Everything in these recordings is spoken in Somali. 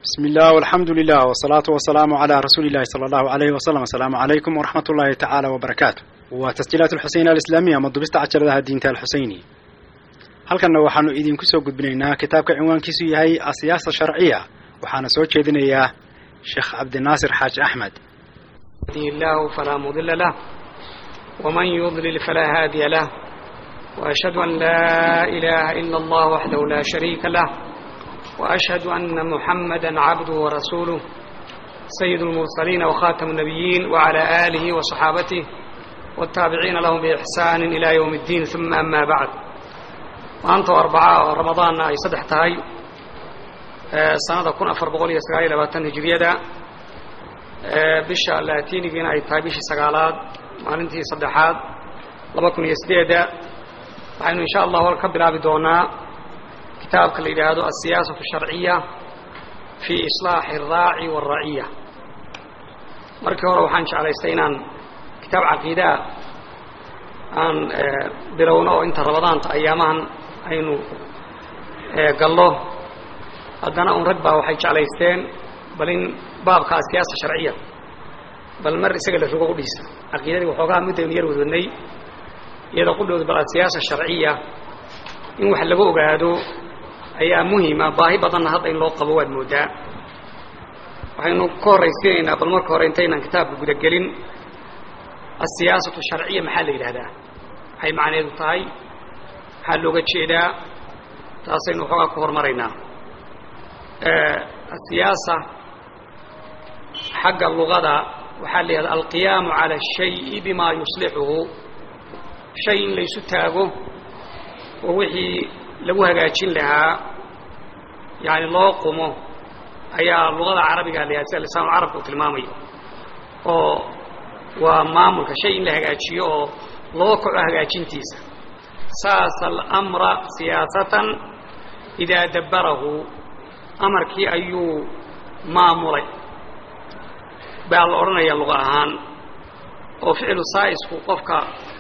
بسم الله والحمد لله والصلاة والسلام على رسول الله صلى الله عليه وسلم السلام عليكم ورحمة الله تعالى وبركاته وتسجيلات الحسين الإسلامية مضبست عجلها الدين الحسيني halkanna waxaanu idinku soo gudbinaynaa kitaabka cinwaankiisu yahay asiyaasa sharciya waxaana soo jeedinayaa sheekh cabdinaasir xaaji axmed يهدي الله فلا مضل له ومن يضلل فلا هادي له وأشهد أن لا إله إلا الله وحده لا شريك له وأشهد أن محمدا عبده ورسوله سيد المرسلين وخاتم النبيين وعلى آله وصحابته والتابعين لهم بإحسان إلى يوم الدين ثم أما بعد maanta arbacaa ramadaan ay saddex tahay sanada kun afar boqol iyo sagaal iyo labaatan hijiriyada bisha laatinigiina ay tahay bishii sagaalaad maalintii saddexaad laba kun iyo sideeda waxaynu insha allahu ka bilaabi doonaa kitaabka la yidhaahdo asiyaasatu sharciya fi islaaxi araaci wاlraciya markii hore waxaan jeclaystay inaan kitaab caqiidaa aan bilowno oo inta ramadaanta ayaamahan aynu gallo haddana un rag baa waxay jeclaysteen bal in baabka asiyaasa sharciya bal mar isaga la rogo udhiisa caqiidadii waxoogaa middaynu yar wadwadnay iyadoo qudhooda bal asiyaasa sharciya in wax laga ogaado ayaa muhima baahi badanna hadda in loo qabo waad moodaa waxaynu ka horraysiinaynaa bal marka hore intaynaan kitaabka gudagelin asiyaasatu sharciya maxaa la yidhahdaa maxay macneedu tahay maxaa looga jeedaa taasaynu waxoogaa ku hormaraynaa asiyaasa xagga luqada waxaa la yihahda alqiyaamu cala الshayi bima yuslixuhu shay in laysu taago oo wixii lagu hagaajin lahaa yani loo qumo ayaa luqada carabiga la yahada sida lisaanu carabka uu tilmaamayo oo waa maamulka shay in la hagaajiyo oo loo kaco hagaajintiisa saasa alamra siyaasatan idaa dabbarahu amarkii ayuu maamulay baa la odhanaya luqa ahaan oo ficlu saa'isku qofka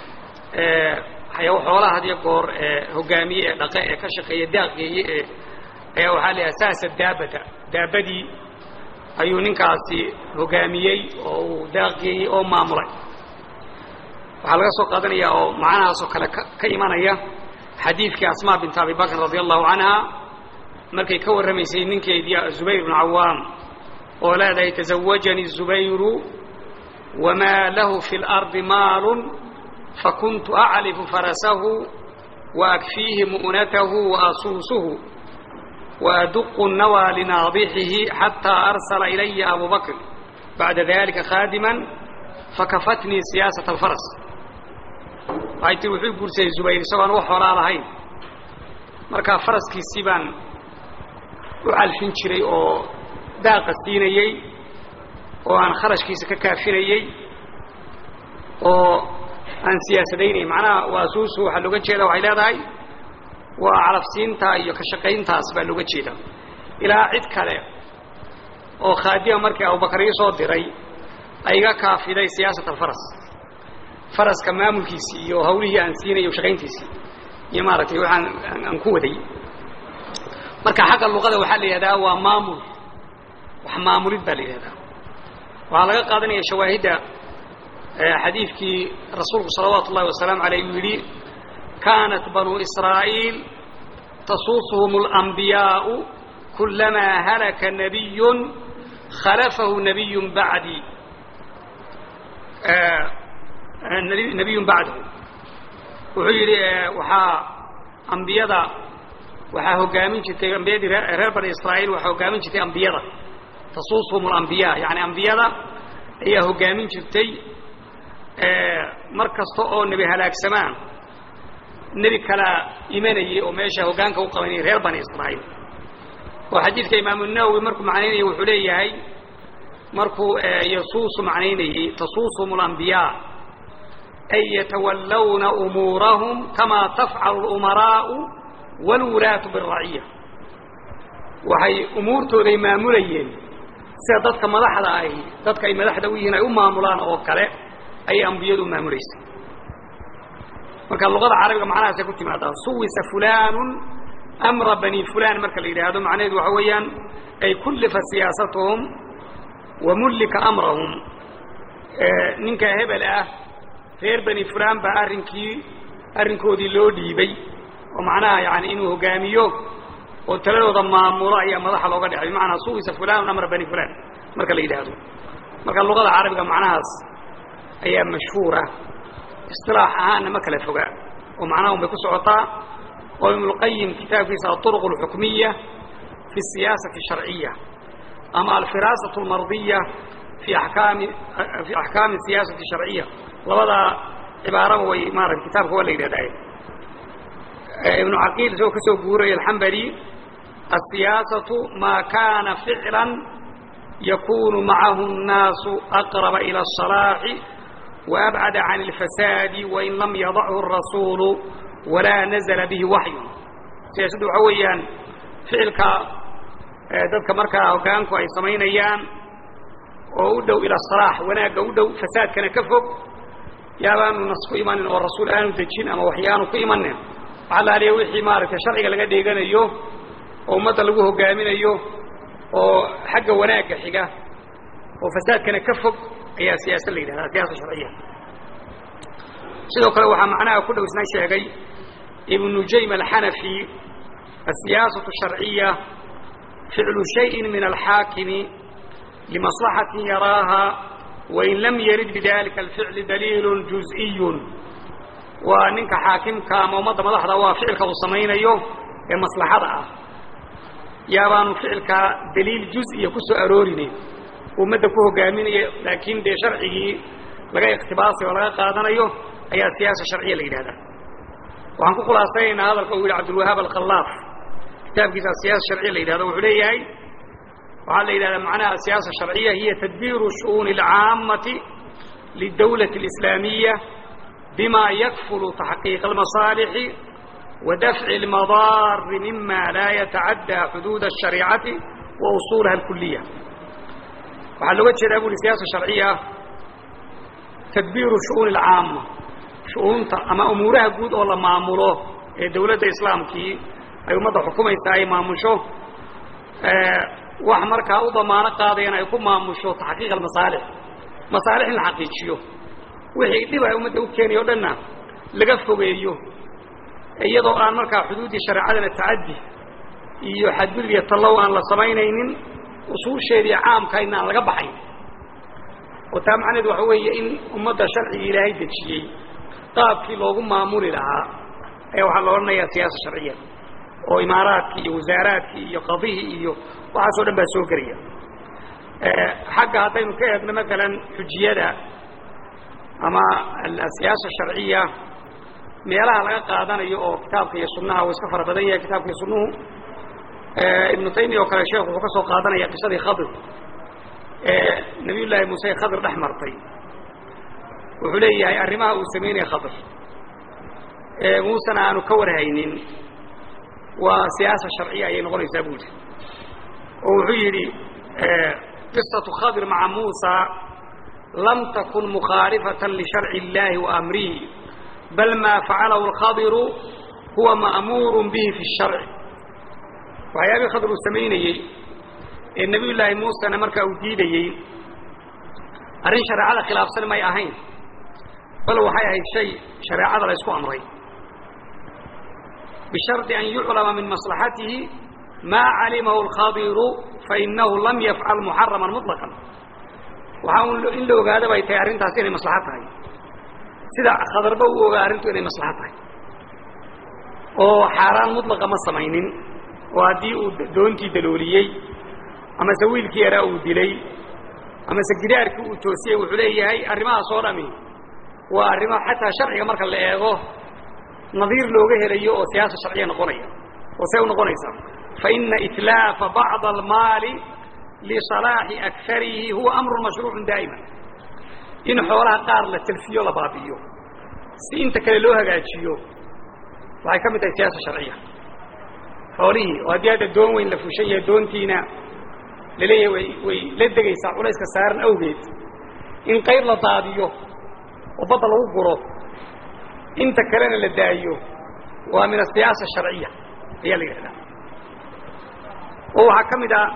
xoolaha had iyo goor hogaamiye ee dhaqe ee ka shaqeeya daaqgeeye ee ayaa waxaa la yidhaha saasa daabata daabadii ayuu ninkaasi hogaamiyey oo uu daaqgeeyey oo maamulay waxaa laga soo qaadanayaa oo macnahaasoo kale ka imanaya xadiidkii asmaa bint abi bakr radi allahu canha markay ka warramaysay ninkeedii zubayr bnu cawaam oo leedahay tazawajanii zubayru wamaa lahu fi اlardi maalun fakuntu aclifu farasahu waakfiihi mu'natahu waasuusuhu waaduqu nawaa linaadixihi xataa arsala ilaya abu bakr bacda dalika khaadiman fakafatnii siyaasata alfaras waxay tii wuxuu guursaday zubayr isagoo aan wax xoolaa lahayn markaa faraskiisii baan u calfin jiray oo daaqa siinayey oo aan kharashkiisa ka kaafinayey oo aan siyaasadaynay macnaha waasuusu waxaa looga jeeda waxay leedahay waa calafsiintaa iyo ka shaqayntaas baa looga jeeda ilaa cid kale oo khaadima markii abubakar ii soo diray ayga kaafiday siyaasat alfaras faraska maamulkiisii iyo hawlihii aan siinay shaqayntiisii iyo maaragtay waxaan aan ku waday marka xagga luqada waxaa la yidhahdaa waa maamul wax maamulid baa la yidhahdaa waxaa laga qaadanaya shawaahidda xadiidkii rasuulku salawaatu ullahi wasalaamu aleyh uu yidhi kaanat banuu israa'iil tasuusuhum اlanbiyaau kulamaa halaka nabiyun khalafahu nabiyun bacdi nabiyun bacdahu wuxuu yidhi waxaa ambiyada waxaa hogaamin jirtay ambiyadii reer bani israa'iil waxaa hogaamin jirtay ambiyada tasuusuhum alambiya yani ambiyada ayaa hogaamin jirtay mar kasta oo nebi halaagsamaan nebi kalaa imanayay oo meesha hoggaanka u qabanayay reer bani israa'iil oo xadiidka imaamu nawowi markuu macnaynayay wuxuu leeyahay markuu yasuusu macnaynayey tasuusuhum alambiyaa ay yatawallawna umuurahum kamaa tafcalu lumaraa'u wاlwulaatu biاraciya waxay umuurtooday maamulayeen sida dadka madaxda ahi dadka ay madaxda u yihiin ay u maamulaan oo kale ayay ambiyadu u maamulaysay marka luqada carabiga macnahaasay ku timaadaa suwisa fulaanu amra bani fulan marka la yidhaahdo macnaheedu waxa weeyaan ay kullifa siyaasatuhum wa mullika amrahum ninka hebel ah reer bani fulan baa arrinkii arrinkoodii loo dhiibay oo macnaha yani inuu hogaamiyo oo taladooda maamulo ayaa madaxa looga dhexay bimacnaa suwisa fulanun amra bani fulan marka la yidhaahdo marka luqada carabiga macnahaas ayaa mashhuura isilaax ahaanna ma kala foga oo macnaha un bay ku socotaa oo ibnulqayim kitaabkiisa aطuruq اlxukmiya fi الsiyaasati الsharciya ama alfiraasatu اlmardiya fi akaami fi axkaami الsiyaasati الsharciya labadaa cibaaraba way maarata kitaabka waa la yidhahdaa ibnu caqiil isagoo ka soo guuraya alxambali الsiyaasaةu maa kana ficla yakunu macahu الnaasu aqraba ilى الصalaaxi وأbcd عan الfasaadi wain lam yadachu الrasuulu walaa nazla bihi waxyu siyaasaddu waxa weeyaan ficilka dadka markaa hoggaanku ay samaynayaan oo u dhow ila salaax wanaagga u dhow fasaadkana ka fog yaabaanu nas ku imanin oo rasuul aanu dejin ama waxyaanu ku imanin waxaa la aliya wixii maaragtay sharciga laga dheeganayo oo ummadda lagu hogaaminayo oo xagga wanaagga xiga oo fasaadkana ka fog ayaa siyaasa la yidhahdaa siyaasa sharciya sidoo kale waxaa macnaha ku dhow isna sheegay ibnu nujaym alxanafi الsiyaasaة الsharciya ficlu شhayءi min alxaakimi limaصlaxaةi yaraaha wain lam yarid bidalika alficli daliil juزئiy waa ninka xaakimka ama ummadda madaxda waa ficilka uu samaynayo ee maslaxada ah yaabaanu ficilka daliil juز'iya ku soo aroorinayn ummadda ku hogaaminayo laakiin dee sharcigii laga ikhtibaasay oo laga qaadanayo ayaa siyaasa sharciya la yidhahdaa waxaan ku khulaasaynaynaa hadalka uu yidhi cabdulwahaab alkhalaaf kitaabkiisa asiyaasa sharciya la yidhahdo wuxuu leeyahay waxaa la yidhahdaa macnaha asiyaasa sharciya hiya tadbiiru shu'uuni alcaamati lidawlati اlislaamiya bima yakfulu taxqiiqa almasaalixi wa dafci اlmadaari mima laa yatacaddaa xuduuda الshariicati wa usuulaha alkuliya waxaa looga jeedaa bu uhi siyaasa sharciya tadbiiru shu'uuni alcaama shu'uunta ama umuuraha guud oo la maamulo ee dawladda islaamkii ay ummadda xukumaysa ay maamusho wax markaa u damaano qaadayana ay ku maamusho taxqiiq almasaalix masaalix in la xaqiijiyo wixii dhib ay ummadda u keenaya o dhanna laga fogeeyo iyadoo aan markaa xuduuddii shareecadana tacaddi iyo xadgudub iyo tallow aan la samaynaynin usuusheedii caamkayna aan laga baxayn oo taa macnaheed waxa weeye in ummadda sharcigii ilaahay dejiyey qaabkii loogu maamuli lahaa ayaa waxaa la odhanayaa siyaasa sharciya oo imaaraadkii iyo wasaaraadkii iyo qadihii iyo waxaasoo dhan baa soo gelaya xagga haddaynu ka eegno maalan xujiyada ama asiyaasa sharciya meelaha laga qaadanayo oo kitaabka iyo sunnaha uu iska fara badan yahay kitaabka iyo sunnuhu ibnu taymiya oo kale sheekhu wuxuu ka soo qaadanaya qisadii khadir ee nabiy llaahi muuse khadir dhex martay wuxuu leeyahay arrimaha uu samaynaya khadir ee muusena aanu ka warhaynin waa siyaasa sharciya ayay noqonaysaa bu yidhi oo wuxuu yidhi qisatu khadir maca muusa lam takun mukhaalifatan lisharci اllahi wa amrihi bal maa facalahu اlkhadiru huwa ma'muuru bihi fi الsharci waxyaabihii khadir uu samaynayey ee nebiy llaahi muusena markaa uu diidayey arrin shareecada khilaafsan may ahayn bal waxay ahayd shay shareecada la ysku amray bishardi an yuclama min maslaxatihi maa calimahu alkhadiru fainahu lam yafcal muxaraman muطlaqan waxaa un in la ogaada bay tahay arrintaasi inay maslaxo tahay sida khadarba u ogaa arrintu inay maslaxo tahay oo xaaraan mutlaqa ma samaynin oo haddii uu doontii dalooliyey amase wiilkii yaraa uu dilay amase gidaarkii uu toosiyey wuxuu leeyahay arrimahaas oo dhami waa arrimo xataa sharciga marka la eego nadiir looga helayo oo siyaasa sharciya noqonaya oo see u noqonaysaa faina itlaafa bacd almaali lisalaaxi akarihi huwa amrun mashruucun daa'iman in xoolaha qaar la talfiyo la baabi'iyo si inta kale loo hagaajiyo waxay ka mid tahay siyaasa sharciya xoolihii oo haddii hadda doon weyn la fushan yahay doontiina laleeyahay way way la degaysaa culayska saaran awgeed in qayb la daadiyo oo badda lagu guro inta kalena la daayo waa min asiyaasa sharciya ayaa la yidhahdaa oo waxaa ka mid ah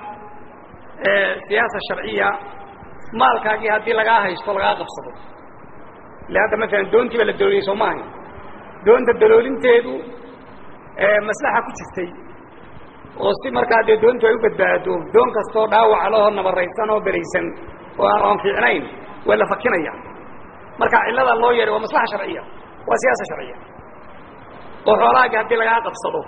siyaasa sharciya maalkaagii haddii lagaa haysto lagaa qabsado ile hadda maalan doontii baa la dalooliyey soo maahay doonta daloolinteedu maslaxa ku jirtay oo si markaa dee doontu ay u badbaado doon kastoo dhaawaca lahoo nabaraysan oo beraysan oo aan fiicnayn waa la fakinaya marka cillada loo yeehay waa maslaxa sharciya waa siyaasa sharciya oo xoolahaagii haddii lagaa qabsado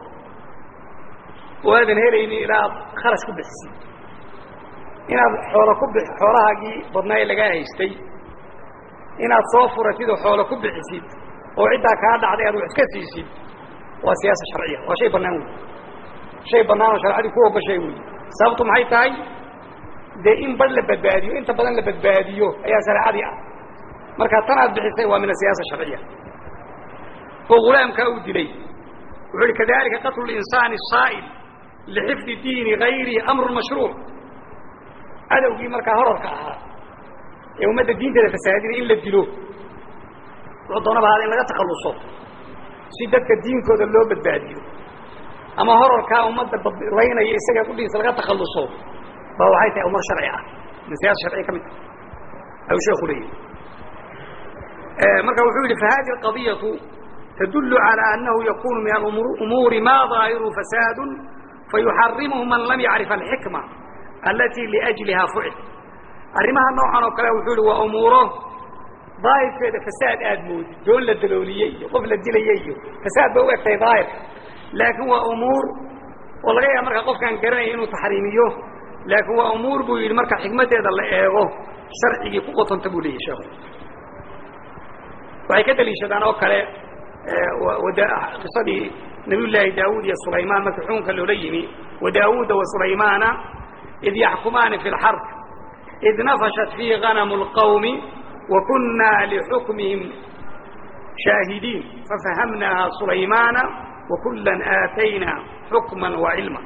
oo aadan helaynin ilaa aad kharash ku bixisid inaad xoolo ku bi xoolahaagii badnaa ee lagaa haystay inaad soo furatid oo xoolo ku bixisid oo ciddaa kaa dhacday aad wax iska siisid waa siyaasa sharciya waa shay bannaan wey shay bannaan oo sharcadii ku ogashay wey sababtu maxay tahay dee in badh la badbaadiyo inta badan la badbaadiyo ayaa shareecadii ah marka tan aad bixisay waa min asiyaasa sharciya oo ghulaamkaa uu dilay wuxuu ihi kadalika qatlu linsaani saa'il lixifdi diini gayrihi amrun mashruuc cadowgii markaa horarka ahaa ee ummadda diinteeda fasaadinay in la dilo wuxuu doonaba ahaada in laga takhalluso si dadka diinkooda loo badbaadiyo ama horarkaa ummadda badlaynaya isaga kudhiisa laga takhalluso ba waxay tahay umar sharci ah min siyaasa sharciya ka mid tahay ayuu sheeku leeyahy marka wuxuu yidhi fahadihi alqadiyatu tadullu calى annahu yakunu min alumuuri ma daahiru fasaadu fayuxarimuhu man lam yacrif alxikma alati liajliha fucil arrimaha noocan oo kale wuxuu yihi waa umuuro daahirkeeda fasaad aad moodid doon la dalooliyey iyo qof la dilaya iyo fasaad ba u egtahay daahirka laakiin waa umuur oo laga yaaba markaa qofkaan garanaya inuu taxriimiyo laakiin waa umuur buu yidhi marka xikmaddeeda la eego sharcigii ku qotonta buu leeyahy sheekhu waxay ka daliishadaan oo kale qisadii nabiy llaahi daawuud iyo sulaymaan markii xukunka loola yimi wa daawuuda wa sulaymaana id yaxkumaani fi lxarb id nafashat fiihi ganamu lqawmi wa kunna lixukmihim shaahidiin fafahamnaaha sulaymaana wa kullan aatayna xukman wa cilma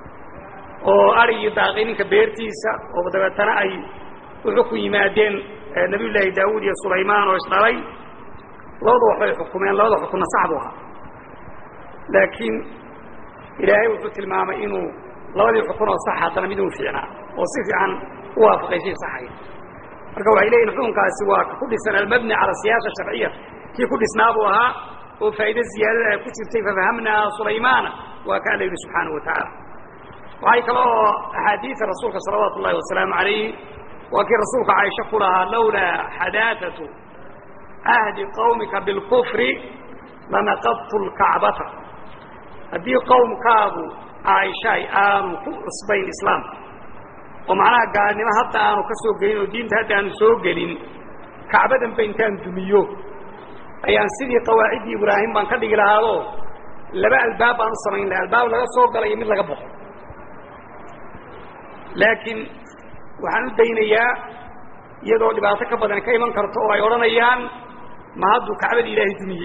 oo arigii daaqay ninka beertiisa oo dabeetana ay u xukun yimaadeen nabiy llaahi daawuud iyo sulaymaan oo isdhalay labada waxbay xukumeen labada xukunna sax buu ahaa laakiin ilaahay wuxuu tilmaamay inuu labadii xukun oo sax haddana mid uu fiicnaa oo si fiican u waafaqay shay saxaya marka waxay leeyihin xukunkaasi waa ku dhisan almabni cala siyaasa sharciya kii ku dhisnaa buu ahaa oo faa'iide ziyaadada ay ku jirtay fafahamnaa sulaymaana waa ka alla yidhi subxaanahu watacaala waxay kale oo axaadiida rasuulka salawaatu ullahi wasalaamu calayh waa kii rasuulka caaisha ku lahaa lawlaa xadaatatu ahdi qawmika bilkufri lanaqadtu lkacbata haddii qowmkaagu caaishaay aanu ku cusbayn islaamka oo macnaha gaalnimo hadda aanu ka soo gelin oo diinta hadda aanu soo gelin kacbadanba intaan dumiyo ayaan sidii qawaaciddii ibraahim baan ka dhigi lahaadoo laba albaab baan u samayn laha albaab laga soo gala iyo mid laga baxo laakiin waxaan u daynayaa iyadoo dhibaato ka badan ka iman karto oo ay odhanayaan ma hadduu kacbadii ilaahay dumiyey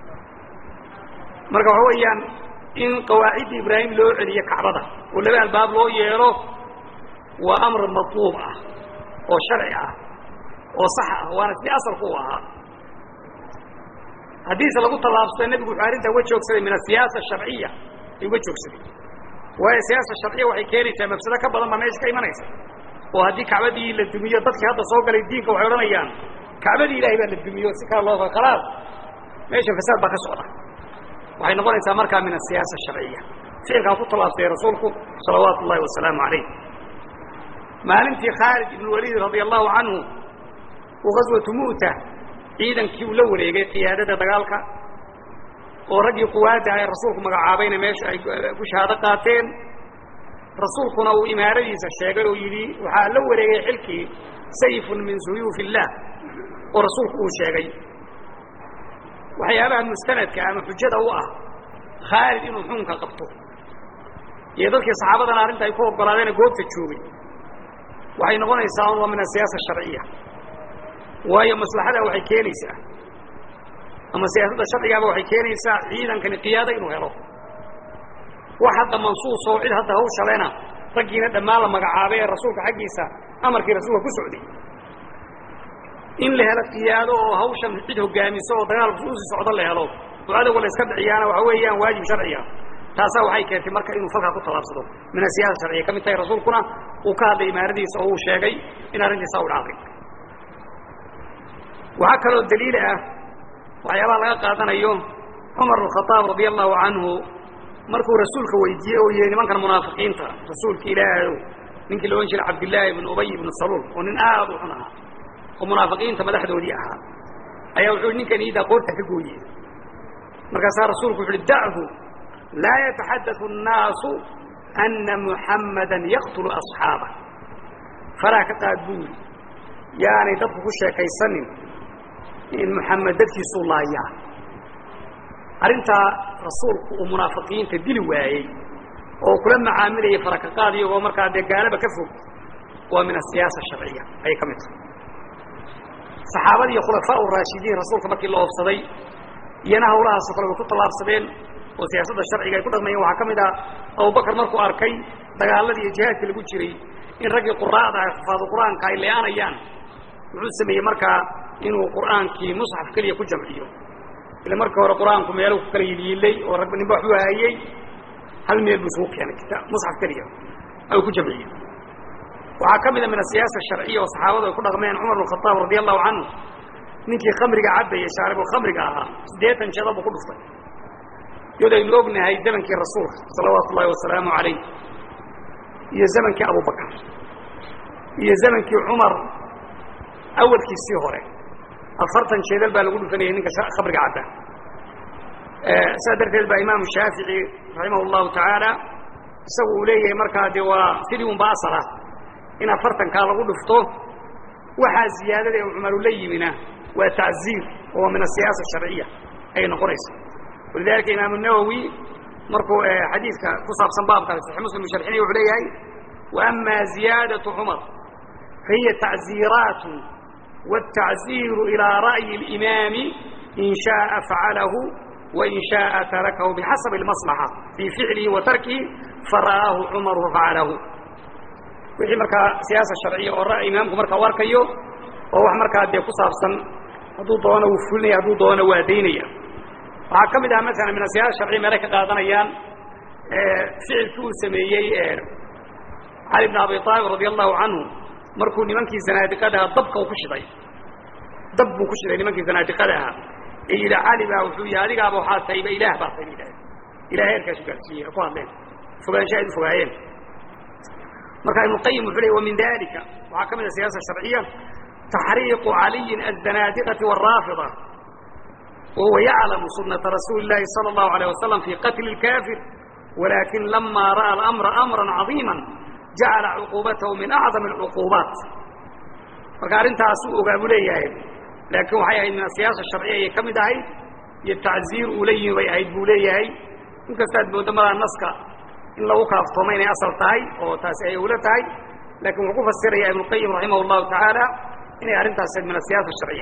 marka waxa weeyaan in qawaaciddii ibraahim loo celiyo kacbada oo laba albaab loo yeelo waa amr matluub ah oo sharci ah oo sax ah waana sidii asalku u ahaa haddiise lagu tallaabsado nebigu wuxuu arrintaa uga joogsaday min asiyaasa asharciya ay uga joogsaday waayo siyaasa sharciya waxay keenaysaa mafsado ka badan baa meesha ka imanaysa oo haddii kacbadii la dumiyo dadkii hadda soo galay diinka waxay odhanayaan kacbadii ilahay baa la dumiyo si kala loo khalaas meesha fasaad baa ka socda waxay noqonaysaa markaa min asiyaasa asharciya ficilkaa ku tallaabsaday rasuulku salawaatu ullahi wasalaamu calayh maalintii khaalid ibn waliid radia allahu canhu uu gaswatu mu'ta ciidankii uu la wareegay qiyaadada dagaalka oo raggii quwaadda ee rasuulku magacaabayna meesha ay ku shahaado qaateen rasuulkuna uu imaaradiisa sheegay oo yidhi waxaa la wareegay xilkii sayfun min suyuuf illah oo rasuulku uu sheegay waxyaabaha mustanadka ama xujada u ah khaalid inuu xukunka qabto iyo dadkii saxaabadana arrinta ay ku oggolaadeena goobta joogay waxay noqonaysaa waa min asiyaasa asharciya waayo maslaxada waxay keenaysaa ama siyaasadda sharcigaaba waxay keenaysaa ciidankani qiyaado inuu helo wax hadda mansuus oo cid hadda hawshalena raggiina dhammaan la magacaabay ee rasuulka xaggiisa amarkii rasuulka ku socday in la helo qiyaado oo hawshan cid hogaamiso oo dagaalku usii socdo la helo oo adowga la iska dhiciyaana waxa weeyaan waajib sharciga taasaa waxay keentay marka inuu falkaa ku tallaabsado min asiyaasa sharciya ka mid tahay rasuulkuna uu ka hadlay imaaradiisa oo uu sheegay in arrintiisa u dhacday waxaa kaloo daliil ah waxyaabaha laga qaadanayo cumar bnkhadaab radia allahu canhu markuu rasuulka weydiiyey oo yihi nimankan munaafiqiinta rasuulka ilaahayow ninkii la odhan jiray cabdillaahi ibnu ubay ibnu saluul oo nin aad u xun ahaa oo munaafiqiinta madaxdoodii ahaa ayaa wuxuu ninkan iidaa qoorta ka gooyey markaasaa rasuulku wuxu uhi dachu laa yataxaddathu annaasu ana muxammadan yaqtulu asxaabah faraa ka qaad buu yidhi yaanay dadku ku sheekaysanin in muxamed dadkiisuu laayaa arrintaa rasuulku uu munaafiqiinta dili waayey oo kula macaamilayay farakaqaad iyagoo markaa dee gaalaba ka fog waa min asiyaasa sharciya ayay ka mid tahay saxaabadii iyo khulafaa raashidiin rasuulka markii la oofsaday iyana hawlahaasoo kale way ku tallaabsadeen oo siyaasadda sharciga ay ku dhaqmayeen waxaa ka mid ah abubakar markuu arkay dagaaladii iyo jihaadka lagu jiray in raggii quraa'da ah xufaadu qur'aanka ay leeanayaan wuxuu sameeyey markaa inuu qur'aankii musxaf keliya ku jamciyo ila markii hore qur'aanku meeluu ku kala yiliilay oo rag ninba waxuu hayey hal meel buu isugu keenay kitaab musxaf keliya ayuu ku jamciyey waxaa ka mid a min asiyaasa sharciya oo saxaabadu ay ku dhaqmeen cumar bn khadaab radia allahu canhu ninkii khamriga cabbayey shaaribulkhamriga ahaa siddeetan jeeda buu ku dhuftay iyadoo aynu ognahay zamankii rasuulka salawaatu ullahi wasalaamu calayh iyo zamankii abubakar iyo zamankii cumar awalkiisii hore afartan jeedal baa lagu dhufanayay ninka khamriga cabba sidaa darteed baa imaamu shaafici raximah llahu tacaala isagu uu leeyahay markaa dee waa sidii unba asal ah in afartankaa lagu dhufto waxaa ziyaadada ee cumaru la yimina waa tacziir oo min asiyaasa sharciya ayay noqonaysa walidalika imaamu nawowi markuu xadiidka ku saabsan baabkaas saxi muslim u sharxinaya wuxuu leeyahay waama ziyaadaةu cumar fahiya tacziiraat wالtacziiru ilىa ra'yi اlimaami in shaءa facalahu wain shaءa tarakahu bixasabi اlmaslaxa fii ficlihi wa tarkihi fara'aahu cumaru fafacalahu wixii markaa siyaasa sharciya oo ra'y imaamku markaa u arkayo oo wax markaa dee ku saabsan hadduu doono wuu fulinaya hadduu doono waa daynaya waxaa ka mid ah maala min asiyaasa sharciya meelay ka qaadanayaan ficilkii uu sameeyey cali bn abi aalib radia allahu canhu markuu nimankii zanaadiqada ahaa dabka uu ku shiday dab buu ku shiday nimankii zanaadiqada ahaa ee yidhi cali baa wuxuu yihi adigaaba waxaa tahayba ilaah baa tahay ba ilahay heerkaasu gaarsiiyey ku hadleen fogaansha aad u fogaayeen marka ibnuqayim wuxuu ley wa min dalika waxaa ka mid a siyaasa sharciya taxriiqu caliyin azanaadiqati wاraafida wahuwa yaclamu sunata rasuuli اllahi salى اllahu alيه wasalam fi qatli اlkafir walakin lama ra'a alamra amra caظiima jacala cuquubatahu min acdam اlcuquubaat marka arrintaasuu ogaa buu leeyahay laakiin waxay ahayd min asiyaasa sharciya ayay ka mid ahayd iyo tacziir uu la yimi bay ahayd buu leeyahay inkastaad moodo madaa naska in lagu kaaftooma inay asal tahay oo taasi ay ula tahay lakin wuxuu ku fasiraya ibnuqayim raximah llahu tacaala inay arrintaas min asiyaasa sharciya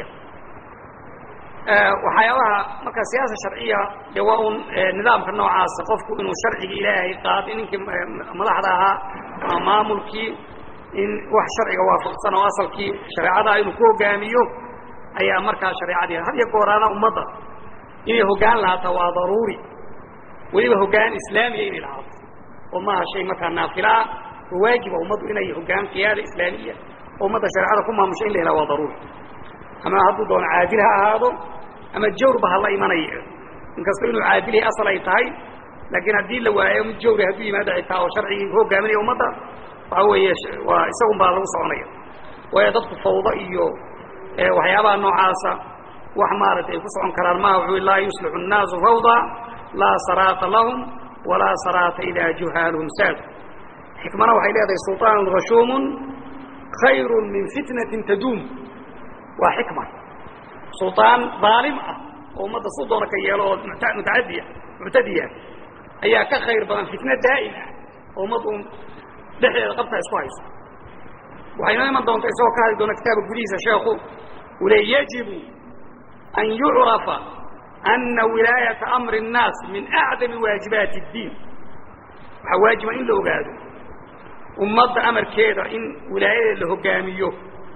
waxyaabaha marka siyaasa sharciya dee waa un nidaamka noocaasa qofku inuu sharciga ilaahay qaad ninkii madaxda ahaa ama maamulkii in wax sharciga waafaqsan oo asalkii shareecadaha inuu ku hogaamiyo ayaa markaa shareecadii had iyo gooraana ummadda inay hoggaan lahaataa waa daruuri weliba hoggaan islaamiya inay lahaato oo maaha shay markaa naafila ah oo waajiba ummaddu inay hoggaan qiyaada islaamiya oo ummadda shareecada ku maamusho in la helaa waa daruuri ama hadduu doono caadil ha ahaado ama jawrba hala imanaya inkastoo inuu caadilhay asal ay tahay laakiin haddii la waayo mid jawri hadduu yimaado xitaa oo sharcigii ku hogaaminaya ummadda waxa weeye waa isagun baa lagu soconaya waayo dadku fawdo iyo waxyaabaha noocaasa wax maaragtay ay ku socon karaan maha wuxuu laa yuslixu الnaasu fawda laa saraata lahum walaa saraata idaa juhaaluhum saadu xikmana waxay leedahay sulطaan rashuumun khayru min fitnatin taduum waa xikma sulطaan daalim ah oo ummadda suu doona ka yeelo oo mutacadiya muctadiya ayaa ka khayr badan fitna daa'im ah oo ummad uun dhexdeeda qabta isku hayso waxay noo iman doonta isagoo ka hadli doona kitaabka gudihiisa sheekhu uu leey yajibu an yucrafa ana wilaayata amri الnaas min acdami waajibaati اddiin waxaa waajiba in la ogaado ummadda amarkeeda in wilaayadeed la hogaamiyo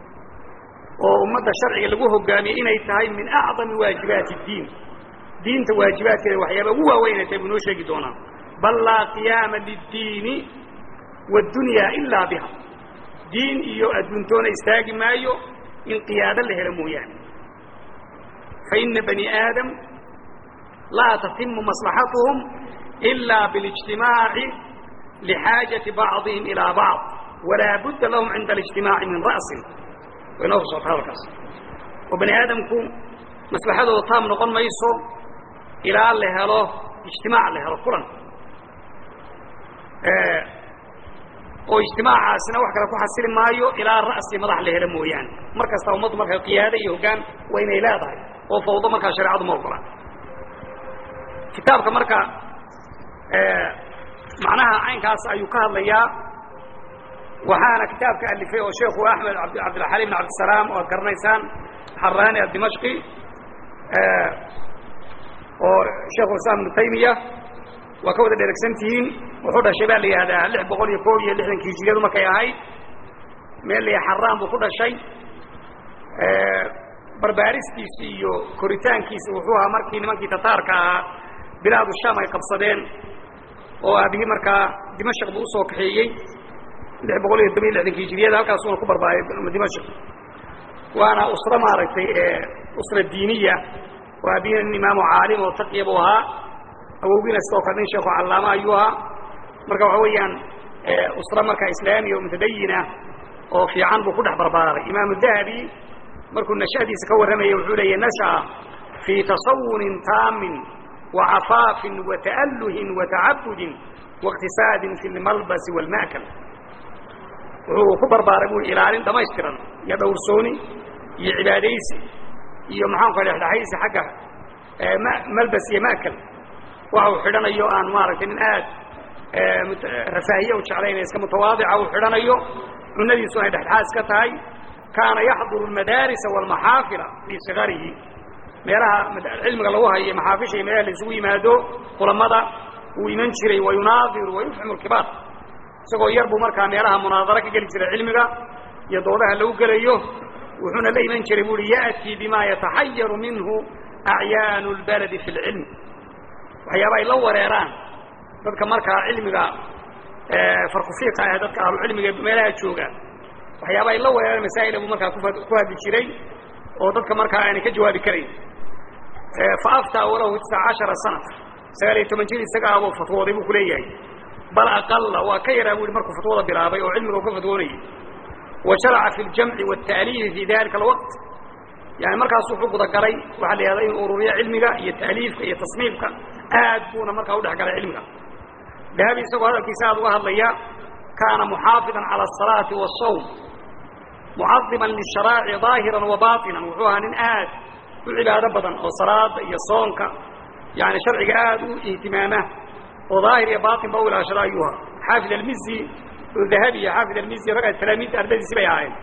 oo ummadda sharciga lagu hogaamiyo inay tahay min acdami waajibaati اddiin diinta waajibaadkeeda waxyaaba ugu waaweyn ay tahay buu noo sheegi doonaa bal laa qiyaama liddiini waddunyaa ilaa biha diin iyo adduuntoona istaagi maayo in qiyaado la helo mooyaane faina bani aadam laa tatimu maslaxatuhum ilaa biاlijtimaaci lixaajati bacdihim ilaa bacd walaa budda lahum cinda alijtimaaci min ra'sin way noo soo socota hadalkaas oo bani aadamku maslaxadooda taam noqon mayso ilaa la helo ijtimaac la helo kulan oo ijtimaacaasina wax kale ku xasili maayo ilaa ra'si madax la helo mooyaane mar kasta ummaddu marka qiyaado iyo hoggaan waa inay leedahay oo fawdo markaa shareecadu ma ogola kitaabka marka macnaha caynkaas ayuu ka hadlayaa waxaana kitaabka alifay oo sheekhu axmed cabdilxaliim bin cabdisalaam oo ad garanaysaan xaraani adimashqi oo sheekhu islam ibnu taymiya waa ka wada dheregsan tihiin wuxuu dhashay baa la yihahdaa lix boqol iyo koob iyo lixdankii hijiriyadu markay ahayd meel la xaraan buu ku dhashay barbaaristiisi iyo koritaankiisi wuxuu ahaa markii nimankii tataarka ahaa bilaadu sham ay qabsadeen oo aabihii markaa dimashq buu usoo kaxeeyey lix boqol iyo toban iyo lixdankii hijiriyada halkaasuna ku barbaaray dimashq waana usro maaragtay usra diiniya oo aabihii nin imaamu caalim oo taqiya buu ahaa awowgiina sidoo kale nin sheekhu callaama ayuu ahaa marka waxa weeyaan usra markaa islaamiya oo mutadayina oo fiican buu ku dhex barbaaray imaamu dahabi markuu nashadiisa ka warramaya wuxuu leeya nasha'a fii tasawunin taamin wacafaafin wata'alluhin watacabudin waاqtisaadin fi lmalbasi wاlma'kal wuxuu ku barbaaray buu ilaalin dhamaystiran iyo dhowrsooni iyo cibaadaysi iyo maxaanku dhexdhexaysi xagga malbas iyo ma'kal waxa uu xidhanayo aan maaragtay nin aad rafaahiye u jeclayna iska mutawaadica uu xidhanayo cunadiisu ay dhexdhexaad iska tahay kaana yaxduru almadaarisa waalmaxaafila fii sigarihi meelaha cilmiga lagu hayo maxaafisha iyo meelaha la isugu yimaado kulamada wuu iman jiray wayunaadiru wayufhimu lkibaar isagoo yar buu markaa meelaha munaadaro ka geli jiray cilmiga iyo doodaha lagu gelayo wuxuuna la iman jiray bu uhi ya'tii bima yataxayaru minhu acyaanu lbaladi fi lcilm waxyaaba ay la wareeraan dadka markaa cilmiga farkufiiqa ah dadka ahlucilmiga meelaha jooga waxyaaba ay la wareeraan masaa'ila buu markaa ku hadli jiray oo dadka markaa aanay ka jawaabi karayn fa aftaa walahu tisca cashara sana sagaal iyo toban jir isaga abuu fatwooday buu kuleeyahay bal aqala waa ka yaraa bu ihi markuu fatwada bilaabay oo cilmiga u ka fatwoonayay wa sharaca fi ljamci wاtaaliifi fi dalika alwaqt yani markaas wuxuu gudagalay waxaa la yihahda inuu ururiyo cilmiga iyo taaliifka iyo tasniifka aad buuna markaa udhex galay cilmiga dahabi isagoo hadalkiisa aad uga hadlaya kaana muxaafidan calى الصalaaةi والsawm mucadiman lisharaaci ظaahiran wa baطinan wuxuu ahaa nin aad u cibaado badan oo salaada iyo soonka yani sharciga aad u ihtimaama oo daahir iyo baطin ba u ilaashada ayuu ahaa xaafid almizi oo dahabi iyo xaafid almizi ragga talaamiidta ardadiisi bay ahaayeen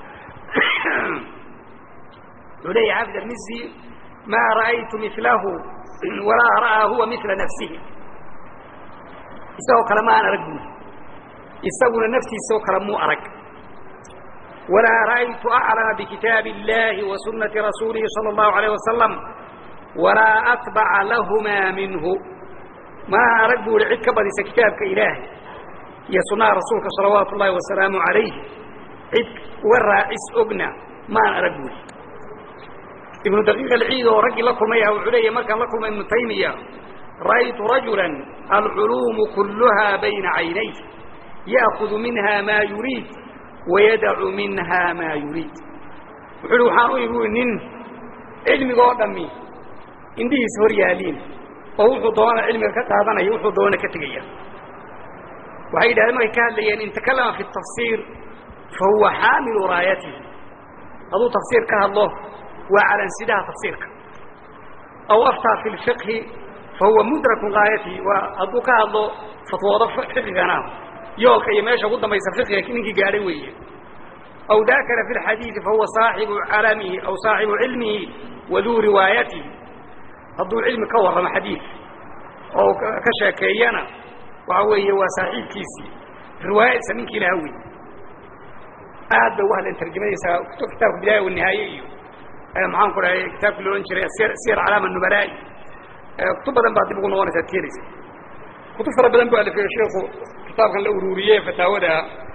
wuxuu leeya xaafid almizi ma ra'aytu milahu walaa ra'aa huwa mila nafsihi isagoo kale ma aan arag buuri isaguna naftiisao kale muu arag walaa ra'aytu aclama bikitaabi اllahi wa sunati rasuulihi salى اllahu alayh wasalam walaa atbaca lahumaa minhu maa arag bu ihi cid ka badisa kitaabka ilaahay iyo sunaha rasuulka salawaatu ullahi wasalaamu alayh cid uga raacis ogna maan arag buuri ibnu daqiiq alciid oo raggii la kulmay ah wuxuu leeyahy markaan la kulmay ibnu taymiya ra'aytu rajula alculuumu kulluha bayna caynayh ya'kudu minha maa yuriid wayadacu minha maa yuriid wuxuu uhi waxaan u imi nin cilmiga oo dhammi indhihiisa hor yaaliin oo wuxuu doona cilmiga ka qaadanaya wuxuu doona ka tegaya waxay yidhahdeen markay ka hadlayeen in takallama fi tafsiir fa huwa xaamilu raayatihi hadduu tafsiir ka hadlo waa calansidaha tafsiirka aw aftaa fi lfiqhi fa huwa mudraku gaayatihi waa hadduu ka hadlo fatwoodo fiqigana yoolka iyo meesha ugu dambaysa fiqiga ninkii gaadhay weeye aw dakara fi lxadiidi fahuwa saaxibu calamihi aw saaxibu cilmihi waduu riwaayatihi hadduu cilmi ka warramo xadiid oo ka sheekeeyana waxa weeye waa saaxiibkiisii riwaayadiisa ninkii laha wey aad bay uga hadleen tarjamadiisa kitaabka bidaaya wanihaaye iyo maxaan ku dhahay kitaabkii lo odhan jiray siyar calaama nubalaa'i kutub badan baa dib ugu noqonaysa ad keenaysa kutub fara badan bu alifay sheikhu kitaabkan la ururiyey fataawada